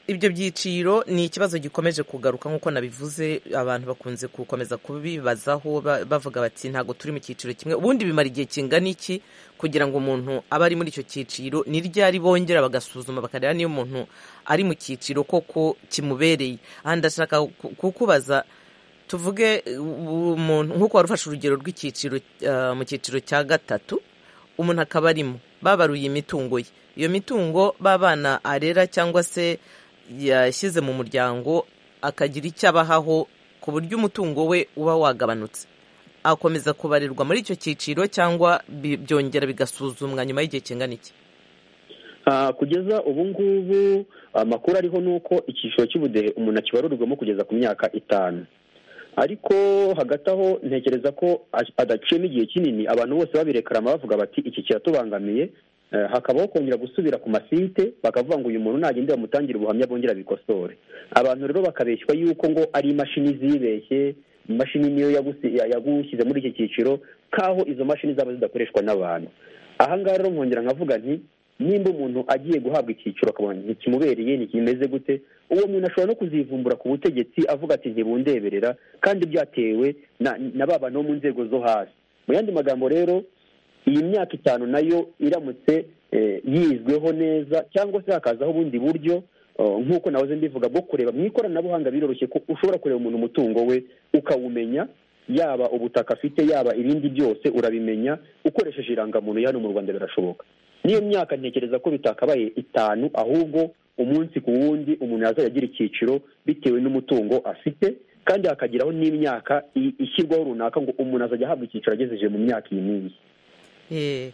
ibyo byiciro ni ikibazo gikomeje kugaruka nk'uko nabivuze abantu bakunze gukomeza kubibazaho ba- bavuga bati ntabwo turi mu cyiciro kimwe ubundi bimara igihe kingana iki kugira ngo umuntu abe ari muri icyo cyiciro ni ryari bongera bagasuzuma bakareba niba umuntu ari mu cyiciro koko kimubereye aha ndashaka ku- kukubaza tuvuge eh, umuntu nk'uko wari ufashe urugero rw'icyiciro eh, mu cyiciro cya gatatu umuntu akaba arimo babaruye imitungo ye iyo mitungo b'abana arera cyangwa se yashyize mu muryango akagira icyo abahaho ku buryo umutungo we uba wagabanutse akomeza kubarirwa muri icyo cyiciro cyangwa bi- byongera bigasuzumwa nyuma y'igihe kingana iki
Ah, kugeza ubu ngubu amakuru ariho ni uko icyiciro cy'ubudehe umuntu akibarurirwamo kugeza ku myaka itanu ariko hagati aho ntekereza ko a- adaciyemo igihe kinini abantu bose babirekarama bavuga bati iki kiratubangamiye Eh, hakabaho kongera gusubira ku masite bakavuga ngo uyu muntu nagende bamutangira ubuhamya bongera bikosore abantu rero bakabeshywa yuko ngo ari imashini zibeshye imashini niyo yagusi- ya- yagushyize muri iki cyiciro nk'aho izo mashini zaba zidakoreshwa n'abantu aha ngaha rero nkongera nkavuga nti nimba umuntu agiye guhabwa icyiciro akabona ntikimubereye ntikimeze gute uwo muntu ashobora no kuzivumbura ku butegetsi avuga ati ntibundeberera kandi byatewe na, na ba bantu bo mu nzego zo hasi mu yandi magambo rero iyi myaka itanu nayo iramutse eh, yizweho neza cyangwa se hakazaho ubundi buryo eh, nk'uko nahoze mbivuga bwo kureba mu ikoranabuhanga biroroshye ko ushobora kureba umuntu umutungo we ukawumenya yaba ubutaka afite yaba ibindi byose urabimenya ukoresheje irangamuntu ya hano mu rwanda birashoboka n'iyo myaka ntekereza ko bitakabaye itanu ahubwo umunsi ku wundi umuntu yazajya agira icyiciro bitewe n'umutungo afite kandi hakagiraho n'imyaka i- ishyirwaho runaka ngo umuntu azajya ahabwa icyiciro agejeje mu myaka iyi n'iyi
Eh,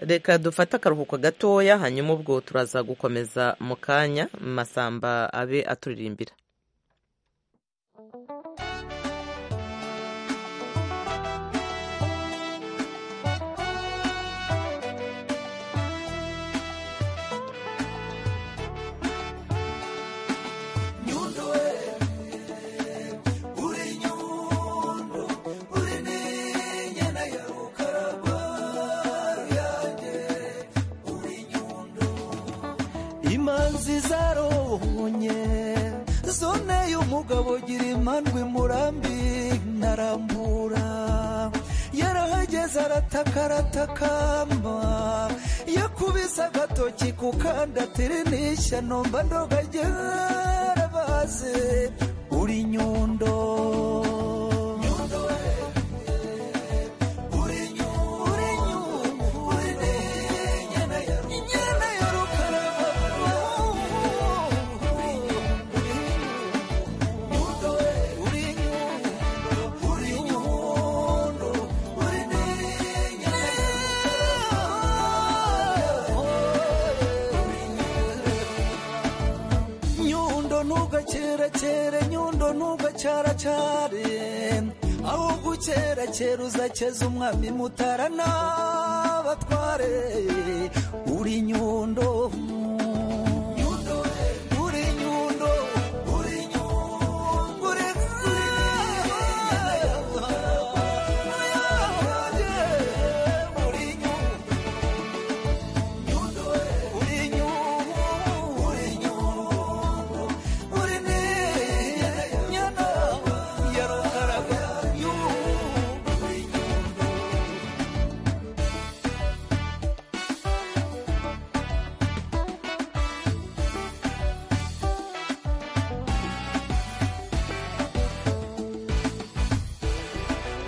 reka dufate akaruhuko gatoya hanyuma ubwo turaza gukomeza mu kanya masamba abe aturirimbira
imanzi zarobonye zoneye umugabo gira imandwi murambi ntarambura yarahageze arataka aratakamba yakubise agatoki ku kandi atirinisha nomba ndogagera baze uri nyundo uri nyundo uri nyundo uri nyana ya nyana ya rukaraba uri nyundo uri nyundo uri nyundo uri nyana nyundo ntugakerakere nyundo ntugacaracare aho gukerakera uzakeza umwami mutara n'abatware uri nyundo nyundo uri nyundo uri nyundo uri nyundo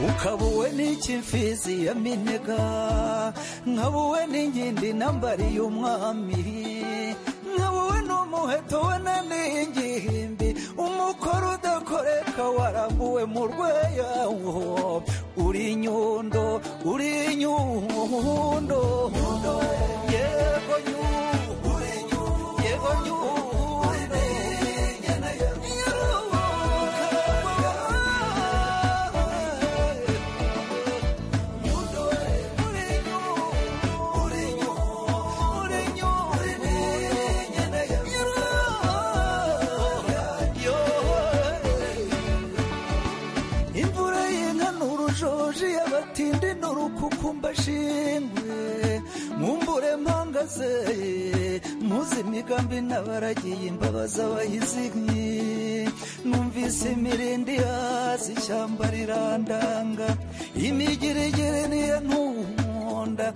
ukabuwe n'ikimfizi ya minega nkabuwe n'inkindi nambariye umwami nkabuwe n'umuheto we na n'ingimbi umukoro udakoreka warambuwe mu rweyawo uri nyundo uri nyundo yego nyundo yego nyundo nyana ya nyundo imvura y'inka ni urujoji y'abatindi ni urukukumba shingwe mumbure mpangazeye muzi imigambi n'abaragiye imbabazi abayizinyi numvise imirindi yazi ishyamba rirandanga imigirigiri niyo ntunkunda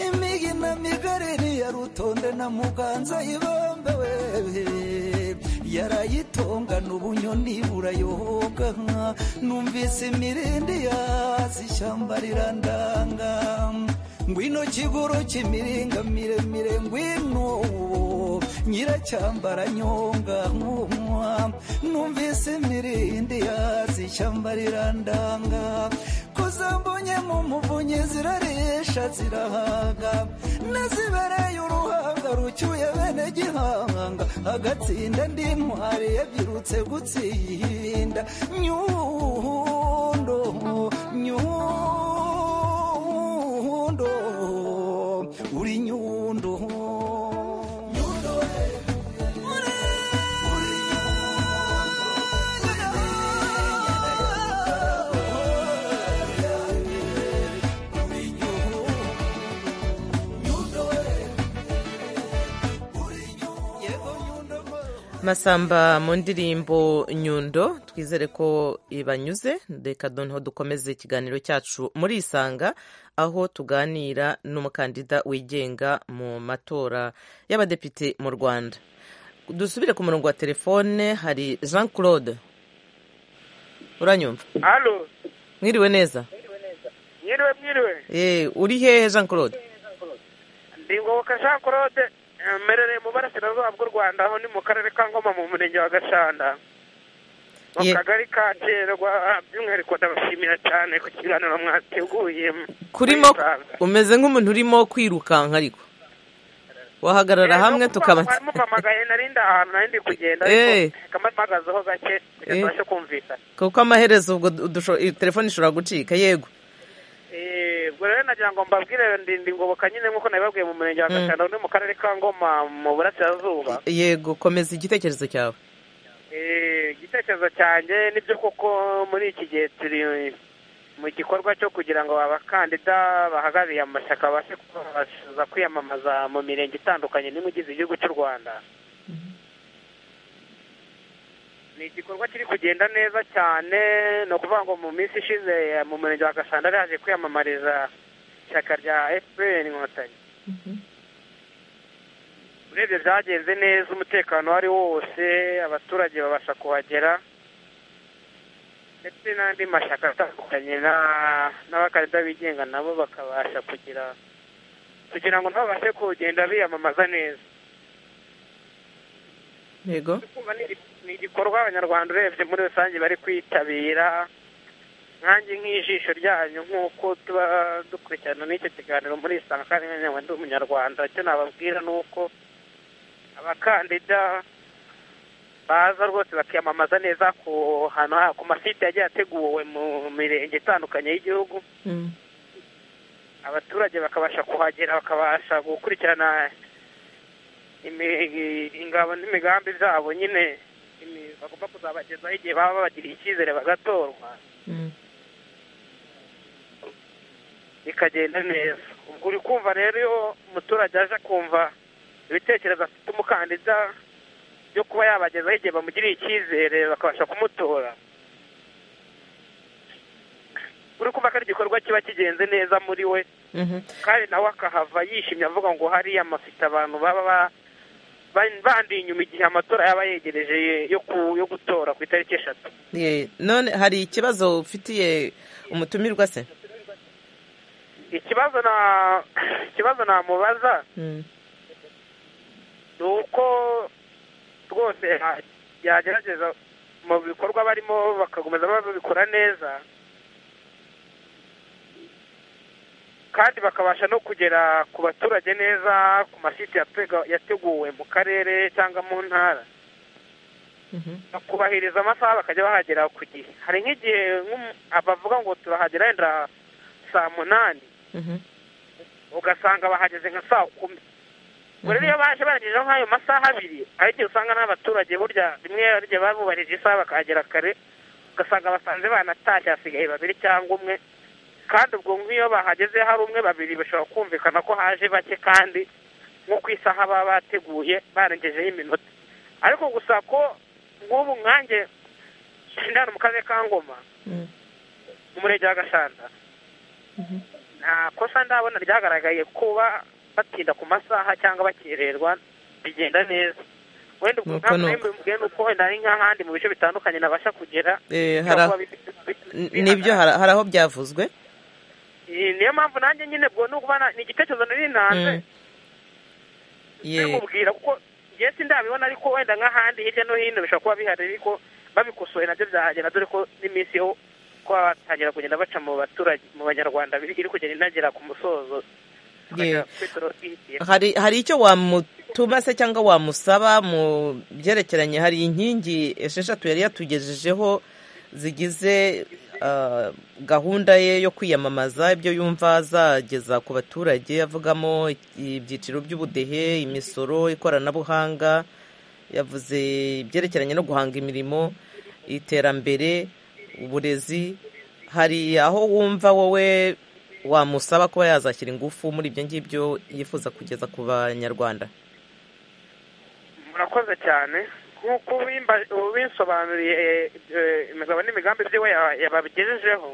imigi na migari niya rutonde na muganza ibambe wewe yarayitongana ubunyoni burayoga numvise imirindi yazi ishyamba rirandanga ngwino kiguru cy'imiringa miremire ngwino nyiracyambara nyonga nkumwa numvise imirindi yazi ishyamba rirandanga ko zambonye nk'umuvunyi zirarisha zirahaga nazibereye uruhanga rucyuye bene gihanga agatsinda ndi ntwari yabyirutse gutsinda nyundo nyundo uri nyundo nyundo uri
masamba mu ndirimbo nyundo twizere ko ibanyuze reka noneho dukomeze ikiganiro cyacu muri isanga aho tuganira n'umukandida wigenga mu matora y'abadepite mu rwanda dusubire ku murongo wa telefone hari jean claude uranyumva
halo
mwiriwe neza
mwiriwe mwiriwe
Eh, uri hehe jean claude
ndi ngoboka jean claude eh, mperereye mu burasirazuba bw'u rwanda aho ni mu karere ka ngoma mu murenge wa gashanda mu
Ye-
kagari ka cyerwa by'umwihariko ndabashimira cyane ku kiganiro mwateguye
kurimo
Musanze.
umeze nk'umuntu urimo kwirukanka ariko wahagarara
Eh,
hamwe
no kuba
tukaba
mwampamagaye nari ndi ahantu nari ndi kugenda
Eh.
ariko kamba mpagazeho gake kugira
Eh.
ngo tubashe kumvikana
kuko amaherezo ubwo du- dusho- iyi telefone ishobora gucika yego
Eh, ubwo rero nagira ngo mbabwire ndindi ngoboka nyine nk'uko nabibabwiye mu murenge wa
Mm.
gashyano uri mu karere ka ngoma mu burasirazuba
yego komeza igitekerezo cyawe
Eh, igitekerezo cyanjye nibyo koko muri iki gihe turi mu gikorwa cyo kugira ngo abakandida bahagarariye amashyaka babashe kubasha kwiyamamaza mu mirenge itandukanye n'imwe igize igihugu cy'u rwanda ni igikorwa kiri kugenda neza cyane ni ukuvuga ngo mu minsi ishize mu murenge wa gasanda hari haje kwiyamamariza ishyaka rya fpr inkotanyi urebye byagenze neza umutekano uwo ari wo wose abaturage babasha kuhagera ndetse n'andi mashyaka atandukanye na- n'abakandida bigenga nabo bakabasha kugira kugira ngo nabo babashe kugenda biyamamaza neza
yego
kumva ni igi- ni igikorwa abanyarwanda urebye muri rusange bari kwitabira nkanjye nk'ijisho ryanyu nk'uko tuba dukurikirana n'icyo kiganiro muri isanga kandi nkanjye ndi umunyarwanda icyo nababwira ni uko abakandida baza rwose bakiyamamaza neza ku hantu ha- ku masite yagiye ateguwe mu mirenge itandukanye y'igihugu
Mm.
abaturage bakabasha kuhagera bakabasha gukurikirana imi- ingabo n'imigambi zabo nyine imi- bagomba kuzabagezaho igihe baba babagiriye icyizere bagatorwa
Mm.
bikagenda neza ubwo uri kumva rero iyo umuturage aje akumva ibitekerezo afite umukandida byo kuba yabagezaho igihe bamugiriye icyizere bakabasha kumutora uri kumva ko ari igikorwa kiba kigenze neza muri we
Mhm.
kandi nawe akahava yishimye avuga ngo hariya mafite abantu baba ba- ba- bandiye inyuma igihe amatora yaba yegereje yo ku- yo gutora ku itariki eshatu
Ye- none hari ikibazo ufitiye umutumirwa se
ikibazo na ikibazo namubaza
Mm.
ni uko rwose ya- yagerageza mu bikorwa barimo bakakomeza babikora neza kandi bakabasha no kugera ku baturage neza ku masite yatega- yateguwe mu karere cyangwa mu ntara
Mhm.
bakubahiriza amasaha bakajya bahagera ku gihe hari nk'igihe nk'umu- abavuga ngo turahagera wenda saa munani
Mhm.
ugasanga bahageze nka saa kumi ubwo rero iyo baje baragejeho nk'ayo masaha abiri hari igihe usanga n'abaturage burya rimwe hari igihe baba bubahirije isaha bakahagera kare ugasanga basanze banatashye hasigaye babiri cyangwa umwe kandi ubwo nk'iyo bahageze hari umwe babiri bashobora kumvikana ko haje bake kandi nko ku isaha baba bateguye barengejeho iminota ariko gusa ko nk'ubu nkanjye nshinda hano mu karere ka ngoma
Mm.
mu murenge wa gashanda nta kosa ndabona ryagaragaye kuba batinda ku masaha cyangwa bakererwa bigenda neza wenda
Nuko
ubwo ntabwo
nuko.
mubwiye ni uko wenda ari nk'ahandi mu bice bitandukanye nabasha kugera
Eh,
bishobora
hari aho-
kuba bi-
N-
bi- bihagarara.
nibyo hari hari aho byavuzwe
Eh, niyo mpamvu nanjye nyine ubwo ni ukuba na- ni igitekerezo nari nanze
Mm. Ye-
kubwira kuko njye sindabibona ariko wenda nk'ahandi hirya no hino bishobora kuba bihari ariko babikosoye nabyo byahagera dore ko n'iminsi yo kuba batangira kugenda baca mu baturage mu banyarwanda biri iri kugenda inagera ku musozo
ye.
tukagera kuri Torofidiya.
hari hari icyo wamutuma se cyangwa wamusaba mu byerekeranye hari inkingi esheshatu yari yatugejejeho zigize ah, gahunda ye yo kwiyamamaza ibyo yumva azageza ku baturage avugamo ibyiciro by'ubudehe imisoro ikoranabuhanga yavuze ibyerekeranye no guhanga imirimo iterambere uburezi hari aho wumva wowe wamusaba kuba yazashyira ingufu muri ibyo ngibyo yifuza kugeza ku banyarwanda
murakoze cyane nk'uko ubimba- ubinsobanuriye eh, imigabo n'imigambi byiwe ya- yababigejejeho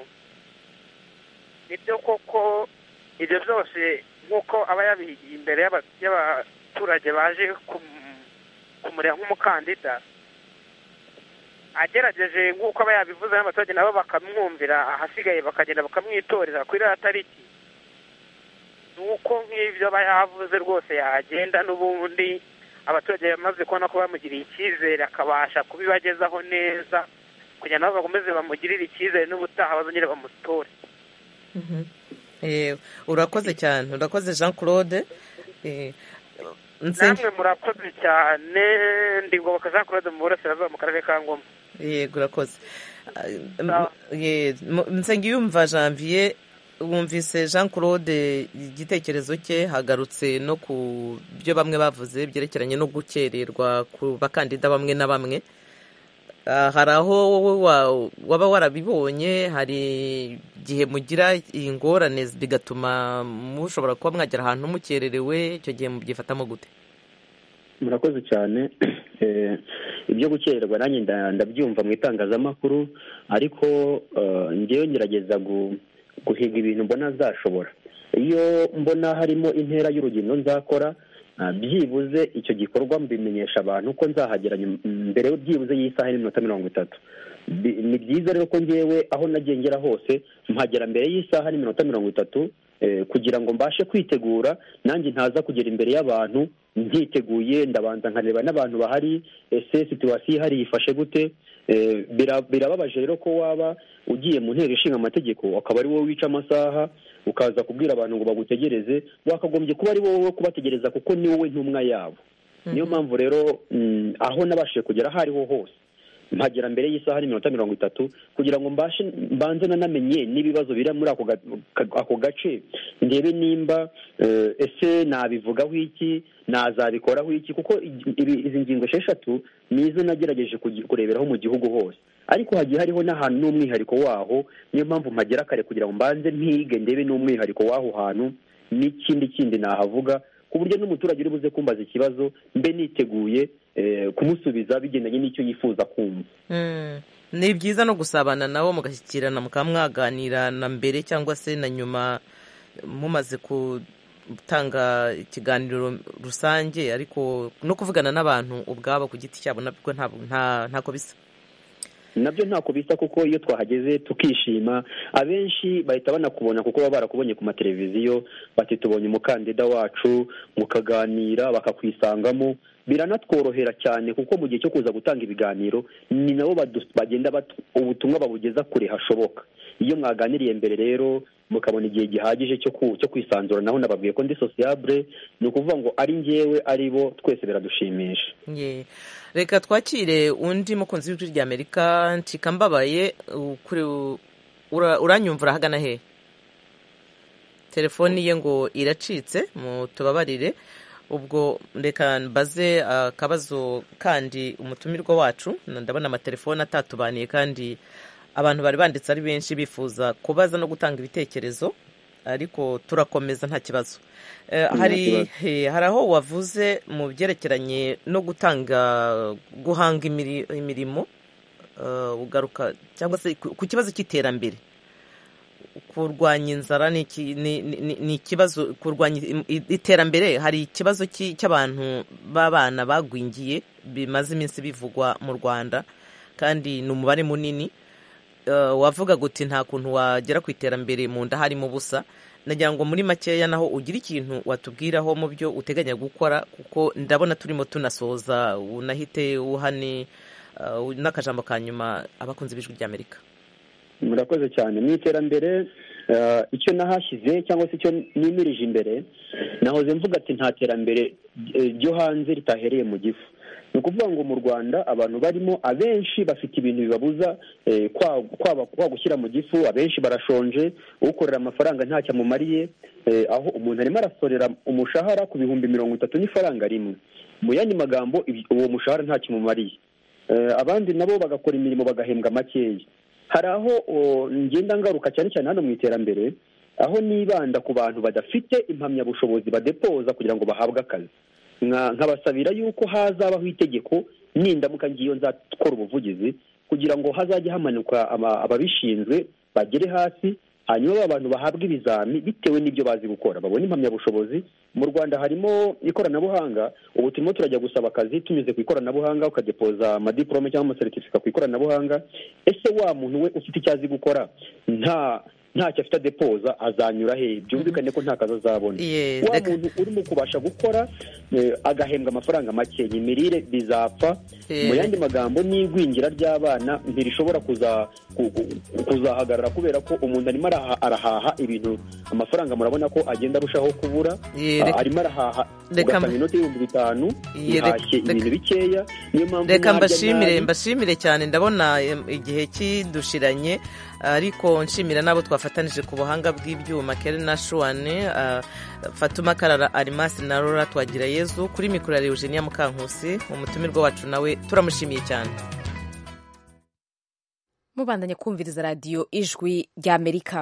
nibyo koko ibyo byose nk'uko aba yabihigiye imbere y'aba- y'abaturage baje kum- kumureba nk'umukandida agerageje nk'uko aba yabivuze n'abaturage nabo bakamwumvira ahasigaye bakagenda bakamwitorera kuri iriya tariki ni uko nk'ibyo aba yavuze rwose yagenda n'ubundi abaturage bamaze kubona ko bamugiriye icyizere akabasha kubibagezaho neza kugira nabo bakomeze bamugirire icyizere n'ubutaha bazongere bamusitore
Eh, urakoze cyane urakoze jean claude Eh, Nsen-
namwe murakoze cyane ndi ngoboka jean claude mu burasirazuba mu karere ka ngoma
yego urakoze Ah, m- ye- mu- nsengiyumva janvier wumvise jean claude igitekerezo cye hagarutse no ku byo bamwe bavuze byerekeranye no gukererwa ku bakandida bamwe na bamwe Ah, hari aho wowe wa- waba warabibonye hari igihe mugira ingorane bigatuma mushobora kuba mwagera ahantu mukererewe icyo gihe mubyifatamo gute
murakoze cyane Eh, ibyo gukererwa nanjye nda- ndabyumva mu itangazamakuru ariko eh, njyewe ngerageza gu- guhiga ibintu mbona zashobora iyo mbona harimo intera y'urugendo nzakora ah, byibuze icyo gikorwa mbimenyesha abantu ko nzahagera nyuma- mbere byibuze y'isaha n'iminota mirongo itatu Bi- ni byiza rero ko ngewe aho nagiye ngera hose mpagera mbere y'isaha n'iminota mirongo itatu eh, kugira ngo mbashe kwitegura nanjye ntaza kugera imbere y'abantu ntiteguye ndabanza nkareba n'abantu bahari ese situwasiyo ihari ifashe gute Eh, bira- birababaje rero ko waba ugiye mu nteko ishinga amategeko akaba ari wowe wica amasaha ukaza kubwira abantu ngo bagutegereze wakagombye kuba ari wowe wo kubategereza kuko ni wowe ntumwa yabo niyo mpamvu rero mm, aho nabashije kugera aho ariho hose mpagera mbere y'isaha n'iminota mirongo itatu kugira ngo mbashe mbanze nanamenye n'ibibazo biri muri ako ga- ka- ako gace ndebe nimba eh, ese nabivugaho iki nazabikoraho iki kuko i- ibi- izi ngingo esheshatu ni izo nagerageje kugi- kureberaho mu gihugu hose ariko hagiye hariho n'ahantu n'umwihariko waho niyo mpamvu mpagera kare kugira ngo mbanze mpige ndebe n'umwihariko w'aho hantu n'ikindi kindi nahavuga ku buryo n'umuturage uri buze kumbaza ikibazo mbe niteguye eh, kumusubiza bigendanye n'icyo yifuza kumva
Mm. ni byiza no gusabana nabo mugashyikirana mukaba mwaganira na mbere cyangwa se na nyuma mumaze gutanga ikiganiro rusange ariko no kuvugana n'abantu ubwabo ku giti cyabo nabwo ntabwo- nta- ntako bisa
nabyo ntako bisa kuko iyo twahageze tukishima abenshi bahita banakubona kuko baba barakubonye ku mateleviziyo bati tubonye umukandida wacu mukaganira bakakwisangamo biranatworohera cyane kuko mu gihe cyo kuza gutanga ibiganiro ni nabo badu- bagenda batu- ubutumwa babugeza kure hashoboka iyo mwaganiriye mbere rero mukabona igihe gihagije cyo ku- cyo kwisanzuranaho nababwiye ko ndi sociable ni ukuvuga ngo ari njyewe ari bo twese biradushimisha
Ye. reka twakire undi mukunzi w'ijwi ry'amerika ncika mbabaye u- kuri- ura- uranyumva urahagana hehe telefoni ye ngo iracitse mu tubabarire ubwo reka mbaze akabazo kandi umutumirwa wacu ndabona amatelefoni atatubaniye kandi abantu bari banditse ari benshi bifuza kubaza no gutanga ibitekerezo ariko turakomeza nta kibazo Eh,
Nta
hari
kibazo.
eh, hari aho wavuze mu byerekeranye no gutanga guhanga imiri- imirimo eh, ugaruka cyangwa se ku ku kibazo cy'iterambere kurwanya inzara ni iki- ni- ni- ni ikibazo kurwanya i- i- iterambere hari ikibazo cy'i- cy'abantu b'abana bagwingiye bimaze iminsi bivugwa mu rwanda kandi ni umubare munini Eh, wavuga guti nta kuntu wagera ku iterambere mu nda harimo ubusa nagira ngo muri makeya naho ugira ikintu watubwiraho mu byo uteganya gukora kuko ndabona turimo tunasoza unahite uhane eh, n'akajambo ka nyuma abakunzi b'ijwi ry'amerika
murakoze cyane mu iterambere eh, icyo nahashyize cyangwa se icyo nimirije imbere nahoze mvuga ati nta terambere eh, ryo hanze ritahereye mu gifu ni ukuvuga ngo mu rwanda abantu barimo abenshi bafite ibintu bibabuza eh, kwa- kwaba- kwa gushyira mu gifu abenshi barashonje ukorera amafaranga ntacyo amumariye eh, aho umuntu arimo arasorera umushahara ku bihumbi mirongo itatu n'ifaranga rimwe mu yandi magambo ibi- uwo mushahara ntacyo umumariye Eh, abandi nabo bagakora imirimo bagahembwa makeya hari aho o, ngenda ngaruka cyane cyane hano mu iterambere aho nibanda ku bantu badafite impamyabushobozi badepoza kugira ngo bahabwe akazi Nka- nkabasabira yuko hazabaho itegeko nindamuka ngiyo nzakora ubuvugizi kugira ngo hazajya hamanuka aba- ababishinzwe bagere hasi hanyuma ba bantu bahabwa ibizami bitewe n'ibyo bazi gukora babone impamyabushobozi mu rwanda harimo ikoranabuhanga ubu turimo turajya gusaba akazi tunyuze ku ikoranabuhanga ukadepoza amadiporome cyangwa amasertifika ku ikoranabuhanga ese wa muntu we ufite icyo azi gukora nta ntacyo afite adepoza azanyura he byumvikane ko nta kazi azabona
Yes,
wa
reka-
muntu urimo kubasha gukora eh, agahembwa amafaranga make iyi mirire bizapfa
Eh.
mu yandi magambo n'igwingira ry'abana ntirishobora kuza- ku- ku- kuzahagarara kubera ko umuntu arimo araha- arahaha ibintu amafaranga murabona ko agenda arushaho kubura
Eh,
Ah,
reka-
arimo arahaha
reka-
ugasanga inoti y'ibihumbi bitanu
Eh, reka-
ihashye
reka-
ibintu bikeya niyo mpamvu
reka
narya
mbashimire
nabi.
mbashimire cyane ndabona em, igihe kidushiranye ariko nshimira n'abo twafatanije ku buhanga bw'ibyuma keri na shuwane ah, fatuma karara arimasi na rora twagira yezu kuri mikoro ya eugenia mukankusi umutumirwa wacu nawe turamushimiye cyane
mubandanye kumviriza radiyo ijwi ry'amerika